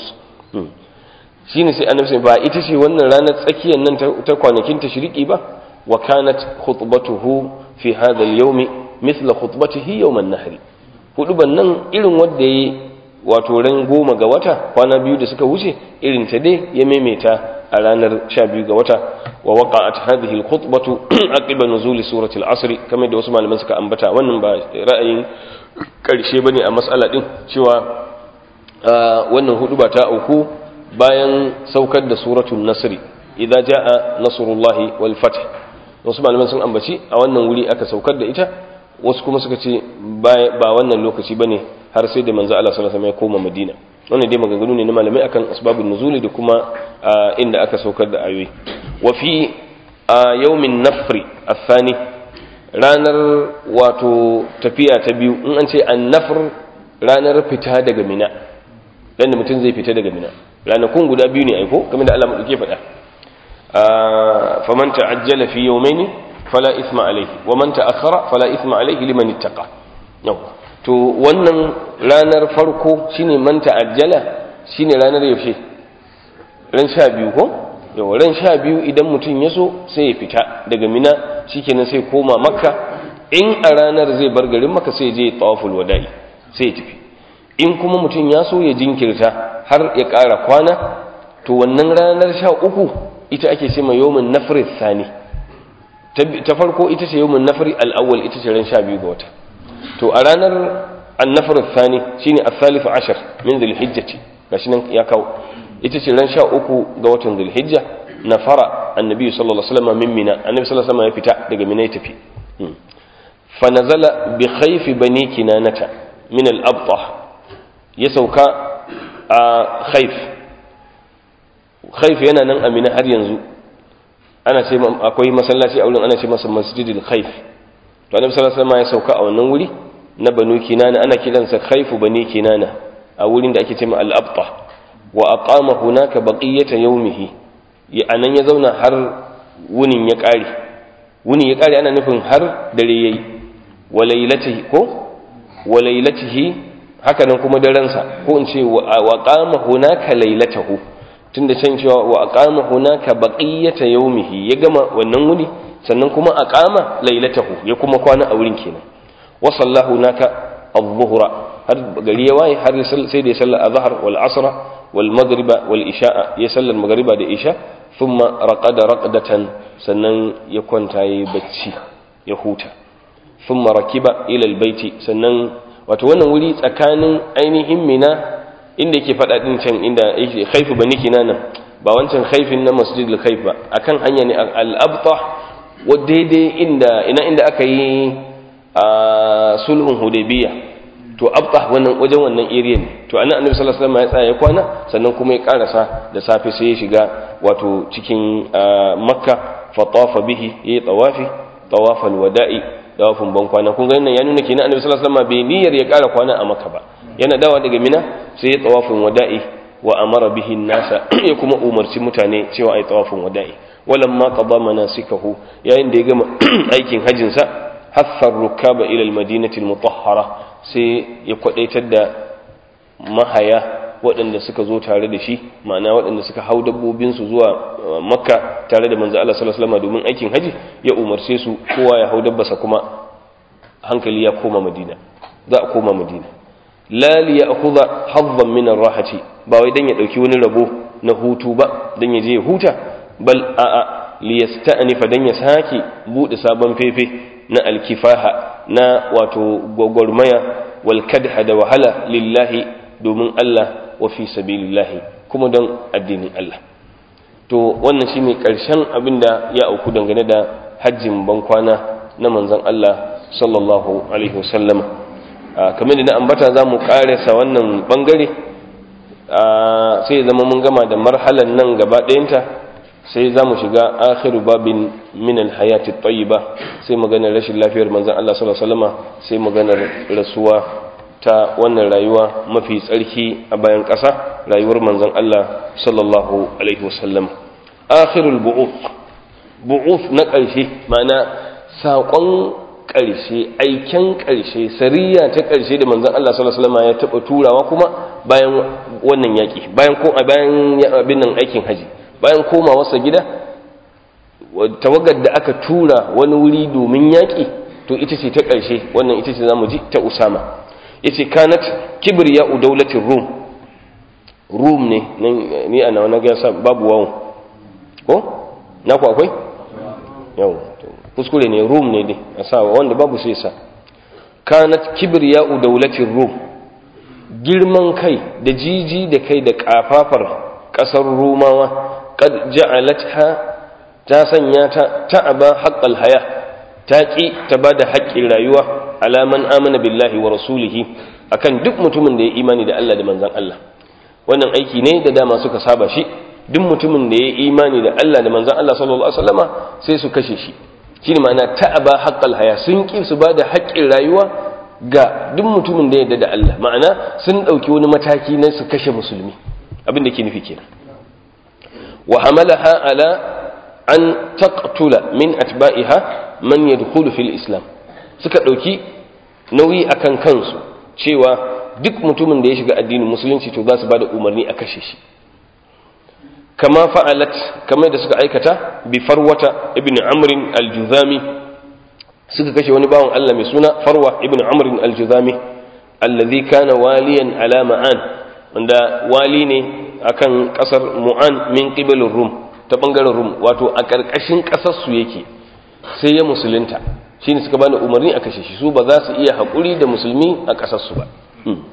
shi ne sai annabi ba ita ce wannan ranar tsakiyar nan ta kwanakin tashiriki ba wa kanat khutbatuhu fi hadha al-yawmi mithla khutbatihi yawm an-nahr huduban nan irin wanda yayi wato ran goma ga wata kwana biyu da suka wuce irin ta dai ya maimaita a ranar sha biyu ga wata wa waqa'at hadhihi al-khutbatu aqiba nuzuli surati al-asr kamar da wasu malaman suka ambata wannan ba ra'ayin karshe bane a mas'ala din cewa wannan hudu ba ta auku bayan saukar da suratul nasr idza jaa nasrullahi wal fath wasu malaman sun ambaci a wannan wuri aka saukar da ita wasu kuma suka ce ba wannan lokaci bane har sai da manzo Allah sallallahu alaihi wasallam ya koma Madina wannan dai maganganu ne na malamai akan asbabun nuzuli da kuma inda aka saukar da ayoyi wa fi yawmin nafri athani ranar wato tafiya ta biyu in an ce an-nafr ranar fita daga mina dan da mutum zai fita daga mina ranakun guda biyu ne aiko kamar da Allah madauke faɗa faman ta'ajjala fi yawmayn fala ithma alayhi wa man ta'akhkhara fala ithma alayhi liman ittaqa yawa to wannan ranar farko shine man ta'ajjala shine ranar yaushe ran sha biyu ko yau ran sha biyu idan mutum ya so sai ya fita daga mina shikenan sai koma makka in a ranar zai bar garin makka sai je tawaful wada'i sai ya tafi in kuma mutum ya so ya jinkirta har ya ƙara kwana to wannan ranar sha uku ita ake ce mai yawmin nafri thani ta farko ita ce yawmin nafri al-awwal ita ce ran sha biyu ga wata to a ranar annafar thani shine al-thalith ashar min dhulhijjati gashi nan ya kawo ita ce ran 13 ga watan dhulhijja nafara annabi sallallahu alaihi wasallam min mina annabi sallallahu alaihi wasallam ya fita daga mina ya tafi fa nazala bi khayfi bani kinanata min al-abtah ya sauka a khayf khayf yana nan amina har yanzu ana ce akwai masallaci a wurin ana ce masa masjidil khayf to annabi sallallahu alaihi wasallam ya sauka a wannan wuri na banu kinana ana kiransa khayfu bani kinana a wurin da ake ce ma al-abtah wa aqama hunaka baqiyata yawmihi ya anan ya zauna har wunin ya kare wunin ya kare ana nufin har dare yayi wa laylatihi ko wa laylatihi haka nan kuma daren sa ko in ce wa qama hunaka laylatahu tunda can cewa wa aqama hunaka baqiyata yawmihi ya gama wannan wuni sannan kuma aqama laylatahu ya kuma kwana a wurin kenan wa sallahu hunaka adh-dhuhra har gari ya waye har sai da ya salla azhar wal asra wal maghriba wal isha ya salla maghriba da isha thumma raqada raqdatan sannan ya kwanta yayi bacci ya huta thumma rakiba ila al baiti sannan wato wannan wuri tsakanin ainihin mina inda yake fada din can inda yake khaifu bani kinana ba wancan khaifin na masjidil khaif ba akan hanya ne al abtah wa daidai inda ina inda aka yi a sulhun hudaybiyah to abtah wannan wajen wannan area ne to anan annabi sallallahu alaihi wasallam ya tsaya ya kwana sannan kuma ya karasa da safe sai ya shiga wato cikin makka fa tawafa bihi yayi tawafi tawafal wada'i tawafin ban kwana kun ga nan ya nuna kenan annabi sallallahu alaihi wasallam bai niyyar ya kara kwana a makka ba yana dawa daga mina sai ya tawafin wada'i wa amara bihi nasa ya kuma umarci mutane cewa ai tawafin wada'i walamma qada manasikahu yayin da ya gama aikin hajjin sa hathar rukaba ila al-madinati al-mutahhara sai ya kwadaitar da mahaya waɗanda suka zo tare da shi ma'ana waɗanda suka hau dabbobinsu zuwa makka tare da manzo Allah sallallahu alaihi wasallam domin aikin haji ya umarce su kowa ya hau dabbasa kuma hankali ya koma madina za a koma madina la li ya'khudha haddan min ar-rahati ba wai dan ya dauki wani rabo na hutu ba dan ya je ya huta bal a'a li yasta'nifa dan ya sake bude sabon fefe na alkifaha na wato gwagwarmaya wal kadha da wahala lillahi domin Allah wa fi sabilillahi kuma don addinin Allah to wannan shine karshen abinda ya auku dangane da hajjin bankwana na manzon Allah sallallahu alaihi wasallam kamar da na ambata za mu karasa wannan bangare sai zama mun gama da marhalan nan gaba ɗayanta sai za mu shiga akhiru babin min alhayati tayyiba sai maganar rashin lafiyar manzon Allah sallallahu alaihi wasallam sai maganar rasuwa ta wannan rayuwa mafi tsarki a bayan ƙasa rayuwar manzon Allah sallallahu alaihi wasallam akhirul bu'uth bu'uth na ƙarshe ma'ana saƙon ƙarshe aiken ƙarshe sariya ta ƙarshe da manzon Allah sallallahu alaihi wasallam ya taɓa turawa kuma bayan wannan yaƙi bayan ko bayan abin nan aikin haji bayan komawarsa gida tawagar da aka tura wani wuri domin yaƙi to ita ce ta ƙarshe wannan ita ce za mu ji ta usama ya ce kanat kibriya daulatin rum rum ne ni a nawa na gasa babu wawon ko na ku akwai yau kuskure ne rum ne dai a sa wanda babu sai sa kanat kibriya daulatin rum girman kai da jiji da kai da kafafar ƙasar rumawa قد جعلتها ta sanya ta ta'aba haqqal haya ta ki ta bada haƙƙin rayuwa alaman amana billahi wa rasulihi akan duk mutumin da ya imani da Allah da manzon Allah wannan aiki ne da dama suka saba shi duk mutumin da ya imani da Allah da manzon Allah sallallahu alaihi wasallama sai su kashe shi shine ma'ana ta'aba haqqal haya sun ki su bada haƙƙin rayuwa ga duk mutumin da ya yarda da Allah ma'ana sun dauki wani mataki na su kashe musulmi abin da ke nufi kenan وحملها على أن تقتل من أتباعها من يدخل في الإسلام suka ɗauki nauyi akan kansu cewa duk mutumin da ya shiga addinin musulunci to za su ba da umarni a kashe shi kama fa'alat kamar da suka aikata bi farwata ibn amrin al-juzami suka kashe wani bawan Allah mai suna farwa ibn amrin al-juzami allazi kana waliyan ala ma'an wanda wali ne akan kasar mu'an min qibalin rum ta bangaren rum wato a karkashin kasar su yake sai ya musulunta shine suka bani umarni a kashe shi su ba za su iya haƙuri da musulmi a kasar su ba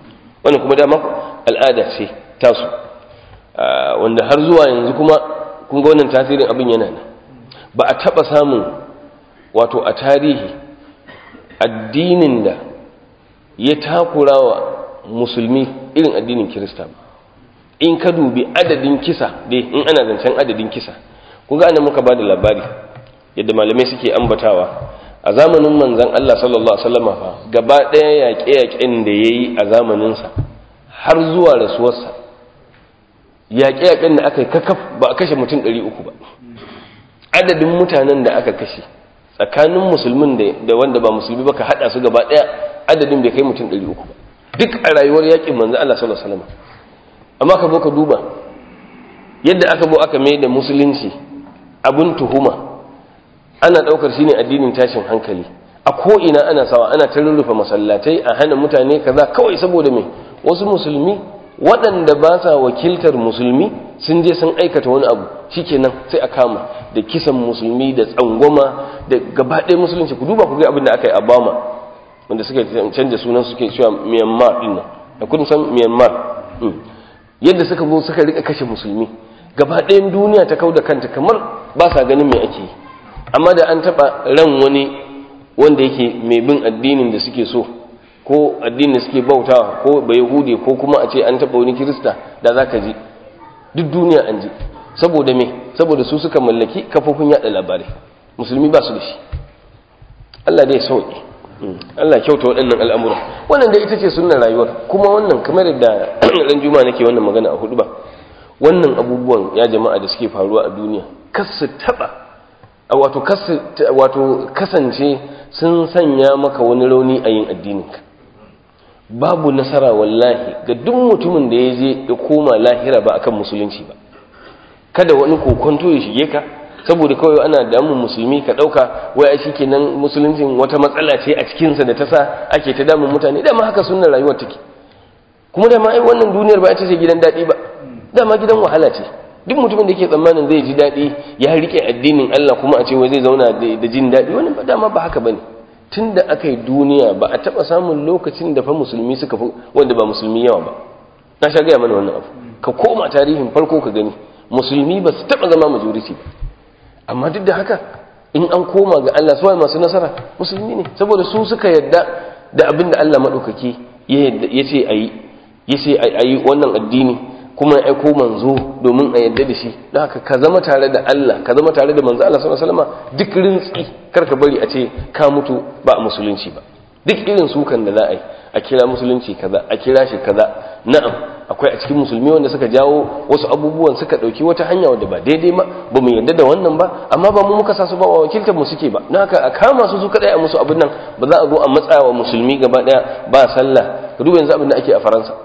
wannan kuma dama al'ada ce tasu wanda har zuwa yanzu kuma kun ga wannan tasirin abin yana nan ba a taɓa samun wato a tarihi addinin da ya takura wa musulmi irin addinin kirista ba in ka dubi adadin kisa dai in ana zancen adadin kisa kun ga muka ba da labari yadda malamai suke ambatawa a zamanin manzan Allah sallallahu Alaihi wasallama fa gaba ɗaya yaƙe-yaƙen da ya yi a zamaninsa har zuwa rasuwarsa yaƙe-yaƙen da aka yi kakaf ba a kashe mutum ɗari uku ba adadin mutanen da aka kashe tsakanin musulmin da wanda ba musulmi ba ka haɗa su gaba ɗaya adadin bai kai mutum ɗari uku ba duk a rayuwar yaƙin manzan Allah sallallahu Alaihi wasallama amma ka zo ka duba yadda aka bo aka mai da musulunci abin tuhuma ana ɗaukar shi ne addinin tashin hankali a ko'ina ana sawa ana ta rurrufe masallatai a hana mutane kaza kawai saboda mai wasu musulmi waɗanda ba sa wakiltar musulmi sun je sun aikata wani abu shikenan sai a kama da kisan musulmi da tsangwama da gaba ɗaya musulunci ku duba ku ga abin da aka yi a bama wanda suka canja sunan suke cewa myanmar ɗin nan da kun san myanmar yadda suka zo suka rika kashe musulmi gaba ɗayan duniya ta kau da kanta kamar ba sa ganin me ake yi amma da an taɓa ran wani wanda yake mai bin addinin da suke so ko addinin da suke bautawa ko bai yahudi ko kuma a ce an taɓa wani kirista da za ka ji duk duniya an ji saboda me saboda su suka mallaki kafofin yaɗa labarai musulmi ba su da shi allah dai sauƙi allah kyauta waɗannan al'amura wannan da ita ce sunan rayuwar kuma wannan kamar da ran juma nake wannan magana a hudu ba wannan abubuwan ya jama'a da suke faruwa a duniya kas su taɓa wato kasance sun sanya maka wani rauni a yin addininka babu nasara wallahi ga duk mutumin da ya je ya koma lahira ba akan musulunci ba kada wani kokonto ya shige ka saboda kawai ana damun musulmi ka dauka wai a shikenan musuluncin wata matsala ce a cikinsa da ta sa ake ta damun mutane dama haka sunnar rayuwar take kuma dama ai wannan duniyar ba ita ce gidan daɗi ba dama gidan wahala ce duk mutumin da ke tsammanin zai ji daɗi ya rike addinin Allah kuma a ce wai zai zauna da jin daɗi wani ba dama ba haka bane tun da aka yi duniya ba a taɓa samun lokacin da fa musulmi suka fi wanda ba musulmi yawa ba na sha gaya mana wannan abu ka koma tarihin farko ka gani musulmi ba su taɓa zama majority ba amma duk da haka in an koma ga Allah suwaye masu nasara musulmi ne saboda su suka yadda da abin da Allah maɗaukaki ya ce a yi ya ce a yi wannan addini kuma ya aiko manzo domin a yadda da shi don haka ka zama tare da Allah ka zama tare da manzo Allah sallallahu alaihi wasallam duk rintsi kar ka bari a ce ka mutu ba a musulunci ba duk irin sukan da za a yi a kira musulunci kaza a kira shi kaza na'am akwai a cikin musulmi wanda suka jawo wasu abubuwan suka dauki wata hanya wadda ba daidai ba ba mu yadda da wannan ba amma ba mu muka sa su ba wa wakiltar mu suke ba don haka a kama su su kadai a musu abin nan ba za a zo a matsa wa musulmi gaba daya ba sallah ka duba yanzu abin da ake a faransa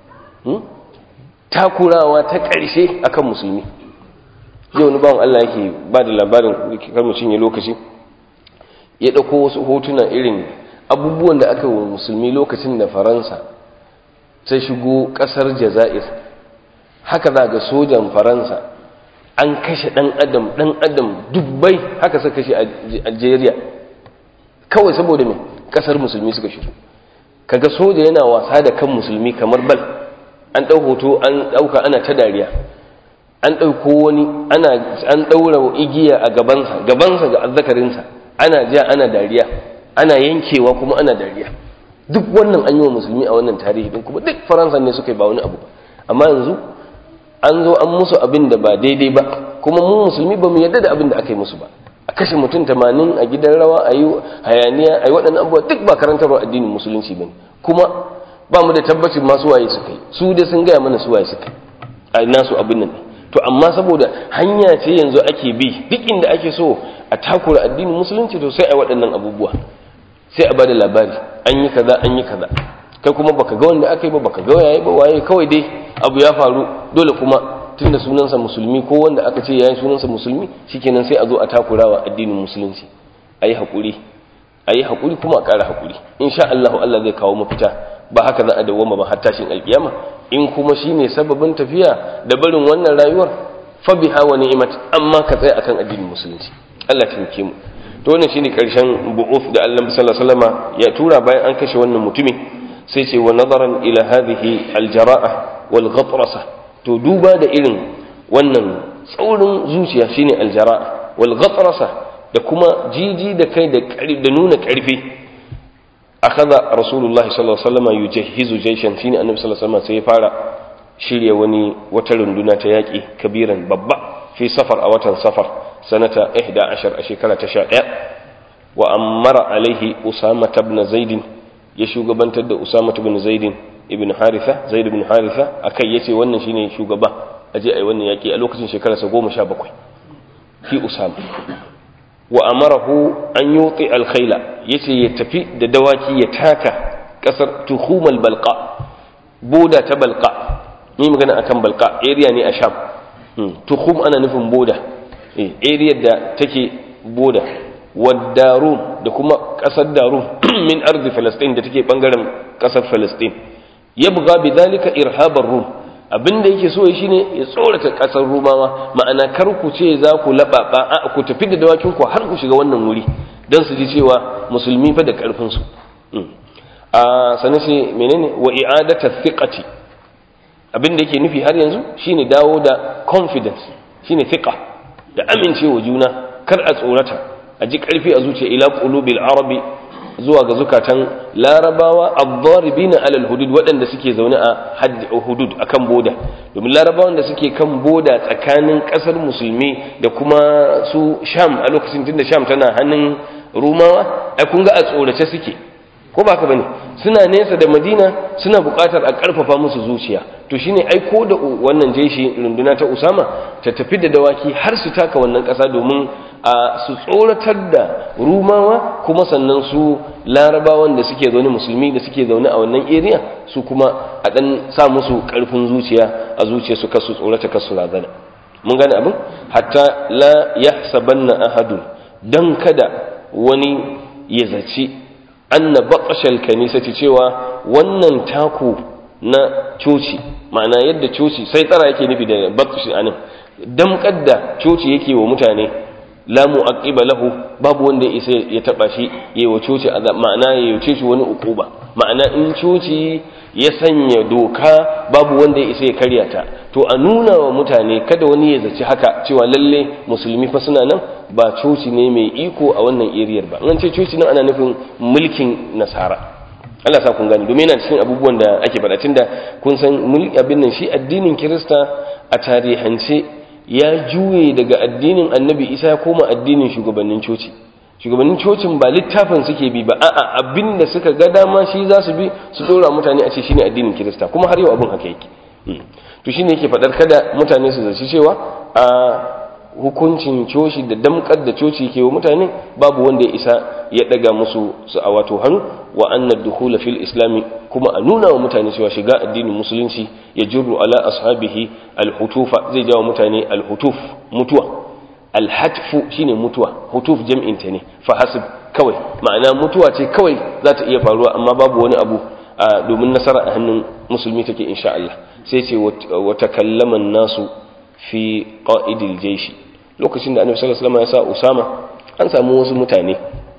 takurawa ta ƙarshe akan musulmi yau wani bawan Allah yake ba da labarin kar mu cinye lokaci ya ɗauko wasu hotuna irin abubuwan da aka yi wa musulmi lokacin da faransa ta shigo ƙasar jazair haka za ga sojan faransa an kashe ɗan adam ɗan adam dubbai haka suka kashe a algeria kawai saboda mai ƙasar musulmi suka shigo kaga soja yana wasa da kan musulmi kamar bal an ɗau hoto an ɗauka ana ta dariya an ɗauko wani an ɗaura igiya a gabansa gabansa ga azzakarinsa ana ja ana dariya ana yankewa kuma ana dariya duk wannan an yi wa musulmi a wannan tarihi din kuma duk faransa ne suka yi ba wani abu ba amma yanzu an zo an musu abin da ba daidai ba kuma mu musulmi ba mu yarda da abin da aka yi musu ba a kashe mutum tamanin a gidan rawa a yi hayaniya a yi waɗannan abubuwa duk ba karantarwa addinin musulunci ba ne kuma ba mu da tabbacin masu waye suka yi su dai sun gaya mana su waye suka yi a nasu abin nan to amma saboda hanya ce yanzu ake bi duk inda ake so a takura addinin musulunci to sai a waɗannan abubuwa sai a bada labari an yi kaza an yi kaza kai kuma baka ga wanda aka yi ba baka ga yayi ba waye kawai dai abu ya faru dole kuma tunda sunansa musulmi ko wanda aka ce yayin sunansa musulmi shikenan sai a zo a takurawa addinin musulunci ayi hakuri ayi hakuri kuma a ƙara hakuri insha Allah Allah zai kawo mafita ba haka za a dawoma ba har tashin alkiyama in kuma shine sababin tafiya da barin wannan rayuwar fa biha wa ni'mat amma ka tsaya akan addinin musulunci Allah ya mu to wannan shine karshen bu'uf da Allah sallallahu alaihi wasallama ya tura bayan an kashe wannan mutumin sai ce wa nazaran ila hadhihi aljara'a wal ghatrasa to duba da irin wannan tsaurin zuciya shine aljara wal ghatrasa da kuma jiji da kai da da nuna karfi akaza rasulullahi sallallahu alaihi wasallam yujahhizu jayshan shine annabi sallallahu alaihi wasallam sai ya fara shirya wani wata runduna ta yaki kabiran babba fi safar a watan safar sanata 11 a shekara ta 11 wa ammara alaihi usama ibn zaid ya shugabantar da usama ibn zaid ibn haritha zaid ibn haritha akai yace wannan shine shugaba aje ai wannan yaki a lokacin shekararsa 17 fi usama wa amarahu an yuti alkhayla yace ya tafi da dawaki ya taka kasar tuhumal balqa boda ta balqa ni magana akan balqa area ne a sham tuhum ana nufin boda eh area da take boda wadarum da kuma kasar darum min ardi falastin da take bangaren kasar falastin yabgha bidhalika irhabar rum abinda yake so shi ne ya tsorata kasar rumawa ma'ana kar ku ce za ku laɓaɓa a ku tafi da dawakin ku har ku shiga wannan wuri don su ji cewa musulmi fa da ƙarfin su a sanin sai menene wa i'adata thiqati abinda yake nufi har yanzu shine dawo da confidence shine thiqa da amincewa juna kar a tsorata a ji ƙarfi a zuciya ila qulubil arabi zuwa ga zukatan larabawa ad-daribina alal hudud waɗanda suke zaune a haddi hudud akan boda domin larabawan da suke kan boda tsakanin ƙasar musulmi da kuma su sham a lokacin tunda sham tana hannun rumawa ai kun ga a tsorace suke ko ba ka bane suna nesa da madina suna buƙatar a ƙarfafa musu zuciya to shine ai ko da wannan jeshi runduna ta usama ta tafi da dawaki har su taka wannan ƙasa domin a su tsoratar da rumawa kuma sannan su larabawan da suke zaune musulmi da suke zaune a wannan area su kuma a ɗan sa musu ƙarfin zuciya a zuciya su kasu tsorata kasu razana mun gane abin hatta la yahsabanna ahadun dan kada wani ya zaci anna baqashal kanisati cewa wannan taku na coci ma'ana yadda coci sai tsara yake nufi da baqashi anan damkar da coci yake wa mutane la mu'aqiba lahu babu wanda ya isa ya taba shi yayi wa coci ma'ana ya yuce shi wani ukuba ma'ana in coci ya sanya doka babu wanda ya isa ya karya ta to a nuna wa mutane kada wani ya zaci haka cewa lalle musulmi fa suna nan ba coci ne mai iko a wannan eriyar ba an ce coci nan ana nufin mulkin nasara Allah sa kun gani domin yana cikin abubuwan da ake faɗa tunda kun san mulki abin nan shi addinin Kirista a tarihance ya juye daga addinin Annabi Isa ya koma addinin shugabannin coci shugabannin cocin ba littafin suke bi ba a'a abin da suka ga dama shi za su bi su dora mutane a ce shine addinin Kirista kuma har yau abin haka yake to shine yake faɗar kada mutane su zaci cewa a hukuncin coci da damkar da coci ke wa mutane babu wanda ya isa ya daga musu su a wato hannu wa anna dukhula fil islami kuma a nuna wa mutane cewa shiga addinin musulunci ya jirru ala ashabihi alhutufa zai jawo mutane alhutuf mutuwa alhatfu shine mutuwa hutuf jam'in ta ne fa hasib kawai ma'ana mutuwa ce kawai za ta iya faruwa amma babu wani abu domin nasara a hannun musulmi take insha Allah sai ce wa takallama nasu fi qa'idil jaishi lokacin da annabi sallallahu alaihi wasallam ya sa usama an samu wasu mutane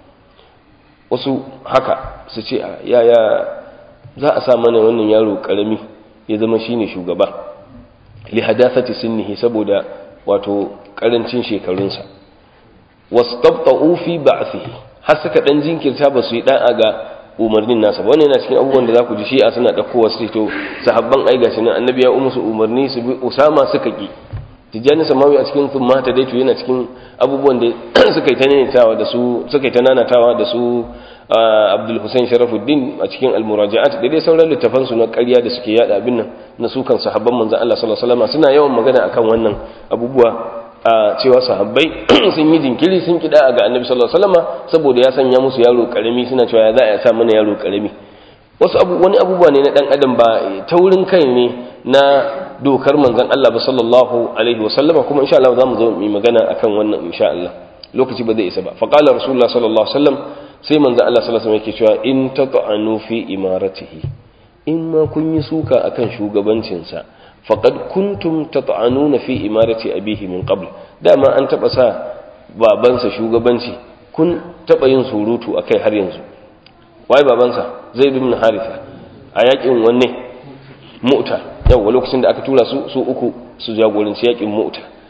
wasu haka su ce yaya za a sa mana wannan yaro karami ya zama shine shugaba li hadathati sinnihi saboda wato karancin shekarunsa wastabta'u fi ba'thihi har suka dan jinkirta ba su yi da'a ga umarnin nasa ba wannan yana cikin abubuwan da za ku ji shi'a suna ɗaukowa su to sahabban ai gashi nan annabi ya musu umarni su bi usama suka ki tijjani samawi a cikin sun mata dai to yana cikin abubuwan da suka yi ta nanatawa da su suka yi ta nanatawa da su abdul hussein sharafuddin a cikin almuraja'at da dai sauran littafan su na ƙarya da suke yada abin nan na su kan sahabban manzon Allah sallallahu alaihi wasallam suna yawan magana akan wannan abubuwa a cewa sahabbai sun yi jinkiri sun kida ga annabi sallallahu alaihi wasallam saboda ya sanya musu yaro karami suna cewa ya za a sa mana yaro karami wasu abu wani abubuwa ne na dan adam ba taurin kai ne na dokar manzon Allah ba sallallahu alaihi wasallama kuma insha Allah zamu zo mu magana akan wannan insha Allah lokaci ba zai isa ba fa qala rasulullah sallallahu alaihi wasallam sai manzon Allah sallallahu alaihi wasallam yake cewa in tata'anu fi imaratihi in ma kun yi suka akan shugabancinsa faqad kuntum tata'anuna fi imarati abihi min qabl dama an taba sa babansa shugabanci kun taba yin surutu akai har yanzu wai babansa zaid ibn haritha a yakin wanne mu'ta yawa lokacin da aka tura su su uku su jagoranci yakin mu'ta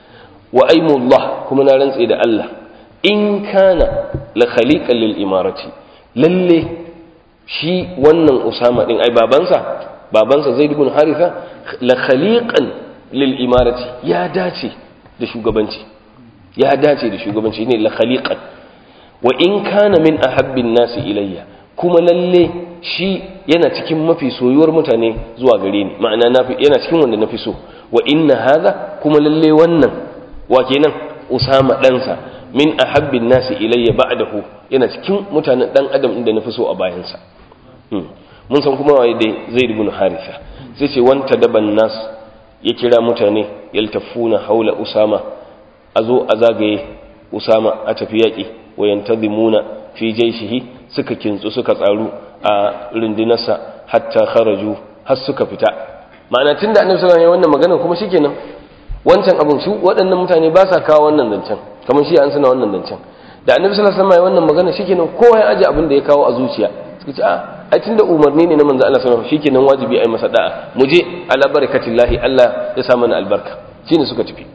wa aimullah kuma na rantse da Allah in kana la khaliqan lil imarati lalle shi wannan usama din ai babansa babansa zaid ibn haritha la khaliqan lil imarati ya dace da shugabanci ya dace da shugabanci ne la khaliqan wa in kana min ahabbin nasi ilayya kuma lalle shi yana cikin mafi soyuwar mutane zuwa gare ni ma'ana yana cikin wanda nafi so wa inna hadha kuma lalle wannan wa kenan usama ɗansa min ahabbin nasi ilayya ba'dahu yana cikin mutanen dan adam inda nafi so a bayansa mun san kuma waye dai zaid ibn haritha sai ce wanta daban nas ya kira mutane yaltafuna haula usama azo a zagaye usama a tafi yaki wa yantazimuna fi jayshihi suka kintsu suka tsaru a rundunarsa hatta kharaju har suka fita ma'ana tunda annabi sallallahu alaihi wannan magana kuma shikenan wancan abin su waɗannan mutane ba sa kawo wannan zancen kamar shi an suna wannan zancen da annabi sallallahu alaihi wasallam wannan magana shikenan kowa ya aje abin da ya kawo a zuciya suka ce a ai tunda umarni ne na manzo Allah sallallahu alaihi wasallam shikenan wajibi ai masa da'a mu je ala barakatillahi Allah ya sa mana albarka shine suka tafi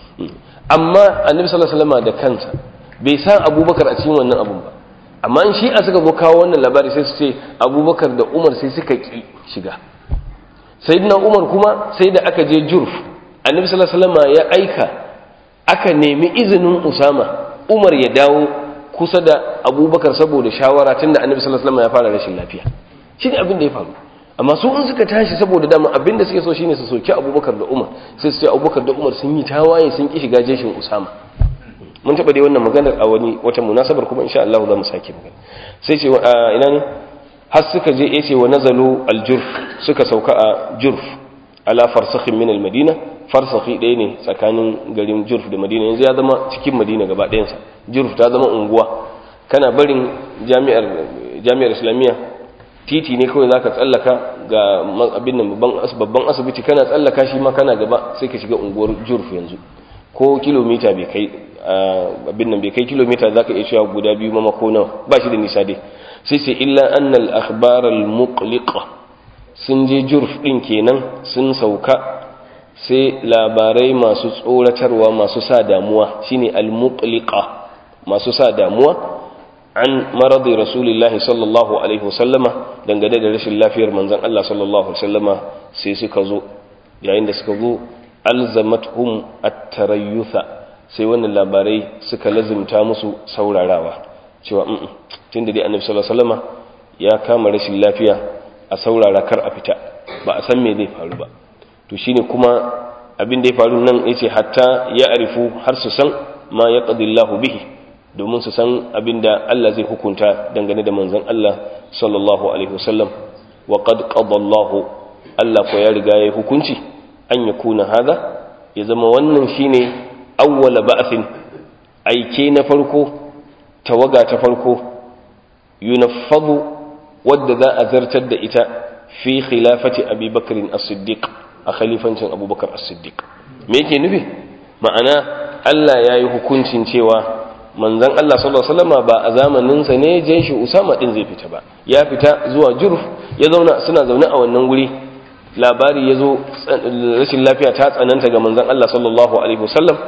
amma annabi sallallahu alaihi wasallam da kansa bai san Abubakar a cikin wannan abun ba amma in shi a suka zo kawo wannan labari sai su ce Abubakar da Umar sai suka ki shiga sayyidina Umar kuma sai da aka je Jurf annabi sallallahu alaihi wasallam ya aika aka nemi izinin Usama Umar ya dawo kusa da Abubakar saboda shawara tunda annabi sallallahu alaihi wasallam ya fara rashin lafiya shine abin da ya faru amma su in suka tashi saboda dama abin da suke so shine su soki Abubakar da Umar sai su ce Abubakar da Umar sun yi tawaye sun ki shiga jeshin Usama mun taba dai wannan maganar a wani wata munasabar kuma insha Allah za mu sake magana sai ce ina ne har suka je yace wa nazalu al-jurf suka sauka a jurf ala farsakhin min al-madina farsakhi ɗaya ne tsakanin garin jurf da madina yanzu ya zama cikin madina gaba ɗayansa jurf ta zama unguwa kana barin jami'ar jami'ar islamiyya titi ne kawai zaka tsallaka ga abin nan babban asibiti kana tsallaka shi ma kana gaba sai ka shiga unguwar jurf yanzu ko kilomita bai kai abin nan bai kai kilomita zaka iya cewa guda biyu ma ko nawa ba shi da nisa dai sai sai illa annal akhbar al muqliqa sun je jurf din kenan sun sauka sai labarai masu tsoratarwa masu sa damuwa shine al-muqliqa masu sa damuwa an maradi rasulillahi sallallahu alaihi wasallama dangane da rashin lafiyar manzon Allah sallallahu alaihi wasallama sai suka zo yayin da suka zo alzamathum at-tarayyutha sai wannan labarai suka lazimta musu saurarawa cewa tunda dai annabi sallallahu alaihi wasallama ya kama rashin lafiya a saurara kar a fita ba a san me zai faru ba to shine kuma abin da ya faru nan yace hatta ya arifu har su san ma ya qadillahu bihi domin su san abin da Allah zai hukunta dangane da manzon Allah sallallahu alaihi wasallam wa qad qadallahu Allah ko ya riga ya hukunci an yakuna hada ya zama wannan shine awwala ba'thin aike na farko tawaga ta farko yunaffadu wadda za a zartar da ita fi khilafati abi bakrin as-siddiq a khalifancin abubakar as-siddiq me yake nufi ma'ana Allah ya yi hukuncin cewa manzon Allah sallallahu alaihi wasallam ba a zamanin sa ne jeshi Usama din zai fita ba ya fita zuwa Jurf ya zauna suna zaune a wannan wuri labari ya zo rashin lafiya ta tsananta ga manzon Allah sallallahu alaihi wasallam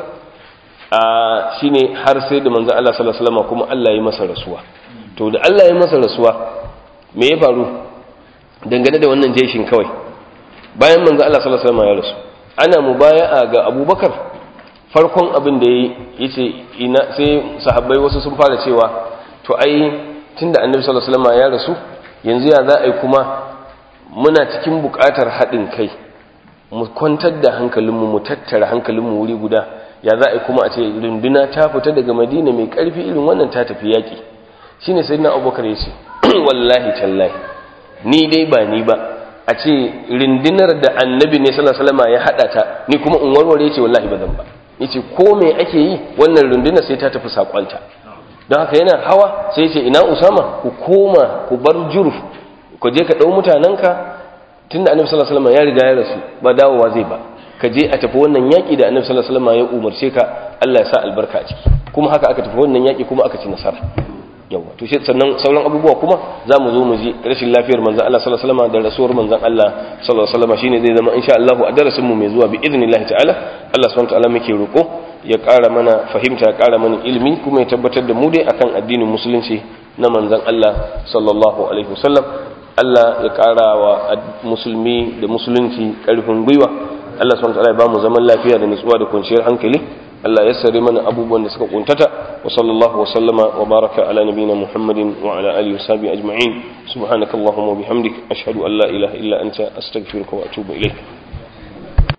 a shine har sai da manzon Allah sallallahu alaihi wasallam kuma Allah ya masa rasuwa to da Allah ya masa rasuwa me ya faru dangane da wannan jeshin kawai bayan manzo Allah sallallahu alaihi wasallam ya rasu ana mubaya'a ga Abubakar farkon abin da yace ina sai sahabbai wasu sun fara cewa to ai tunda Annabi sallallahu alaihi wasallam ya rasu yanzu ya za a yi kuma muna cikin buƙatar haɗin kai mu kwantar da hankalinmu mu tattara hankalinmu wuri guda ya za a yi kuma a ce runduna ta fita daga Madina mai ƙarfi irin wannan ta tafi yaƙi shine sayyidina Abubakar ya ce wallahi tallahi ni dai ba ni ba a ce rindinar da annabi ne sallallahu alaihi wasallam ya hada ta ni kuma in warware ce wallahi ba zan ba yace ko me ake yi wannan rundunar sai ta tafi sakonta don haka yana hawa sai yace ina usama ku koma ku bar jurf ku je ka dau mutananka tunda annabi sallallahu alaihi wasallam ya riga ya rasu ba dawowa zai ba ka je a tafi wannan yaki da annabi sallallahu alaihi wasallam ya umarce ka Allah ya sa albarka a ciki kuma haka aka tafi wannan yaki kuma aka ci nasara yawa to shi sannan sauran abubuwa kuma za mu zo mu ji rashin lafiyar manzon Allah sallallahu alaihi wasallam da rasuwar manzon Allah sallallahu alaihi wasallam shine zai zama insha Allah a darasin mu mai zuwa bi idnillahi ta'ala Allah subhanahu wa ta'ala muke roko ya ƙara mana fahimta ya ƙara mana ilimi kuma ya tabbatar da mu dai akan addinin musulunci na manzon Allah sallallahu alaihi wasallam Allah ya ƙara wa musulmi da musulunci ƙarfin gwiwa Allah subhanahu wa ta'ala ya ba mu zaman lafiya da nutsuwa da kwanciyar hankali Allah ya sare mana abubuwan da suka kuntata wa sallallahu wa sallama wa baraka ala nabiyina Muhammadin wa ala alihi wa sahbihi ajma'in subhanakallahumma wa bihamdik ashhadu an la ilaha illa anta astaghfiruka wa atubu ilayk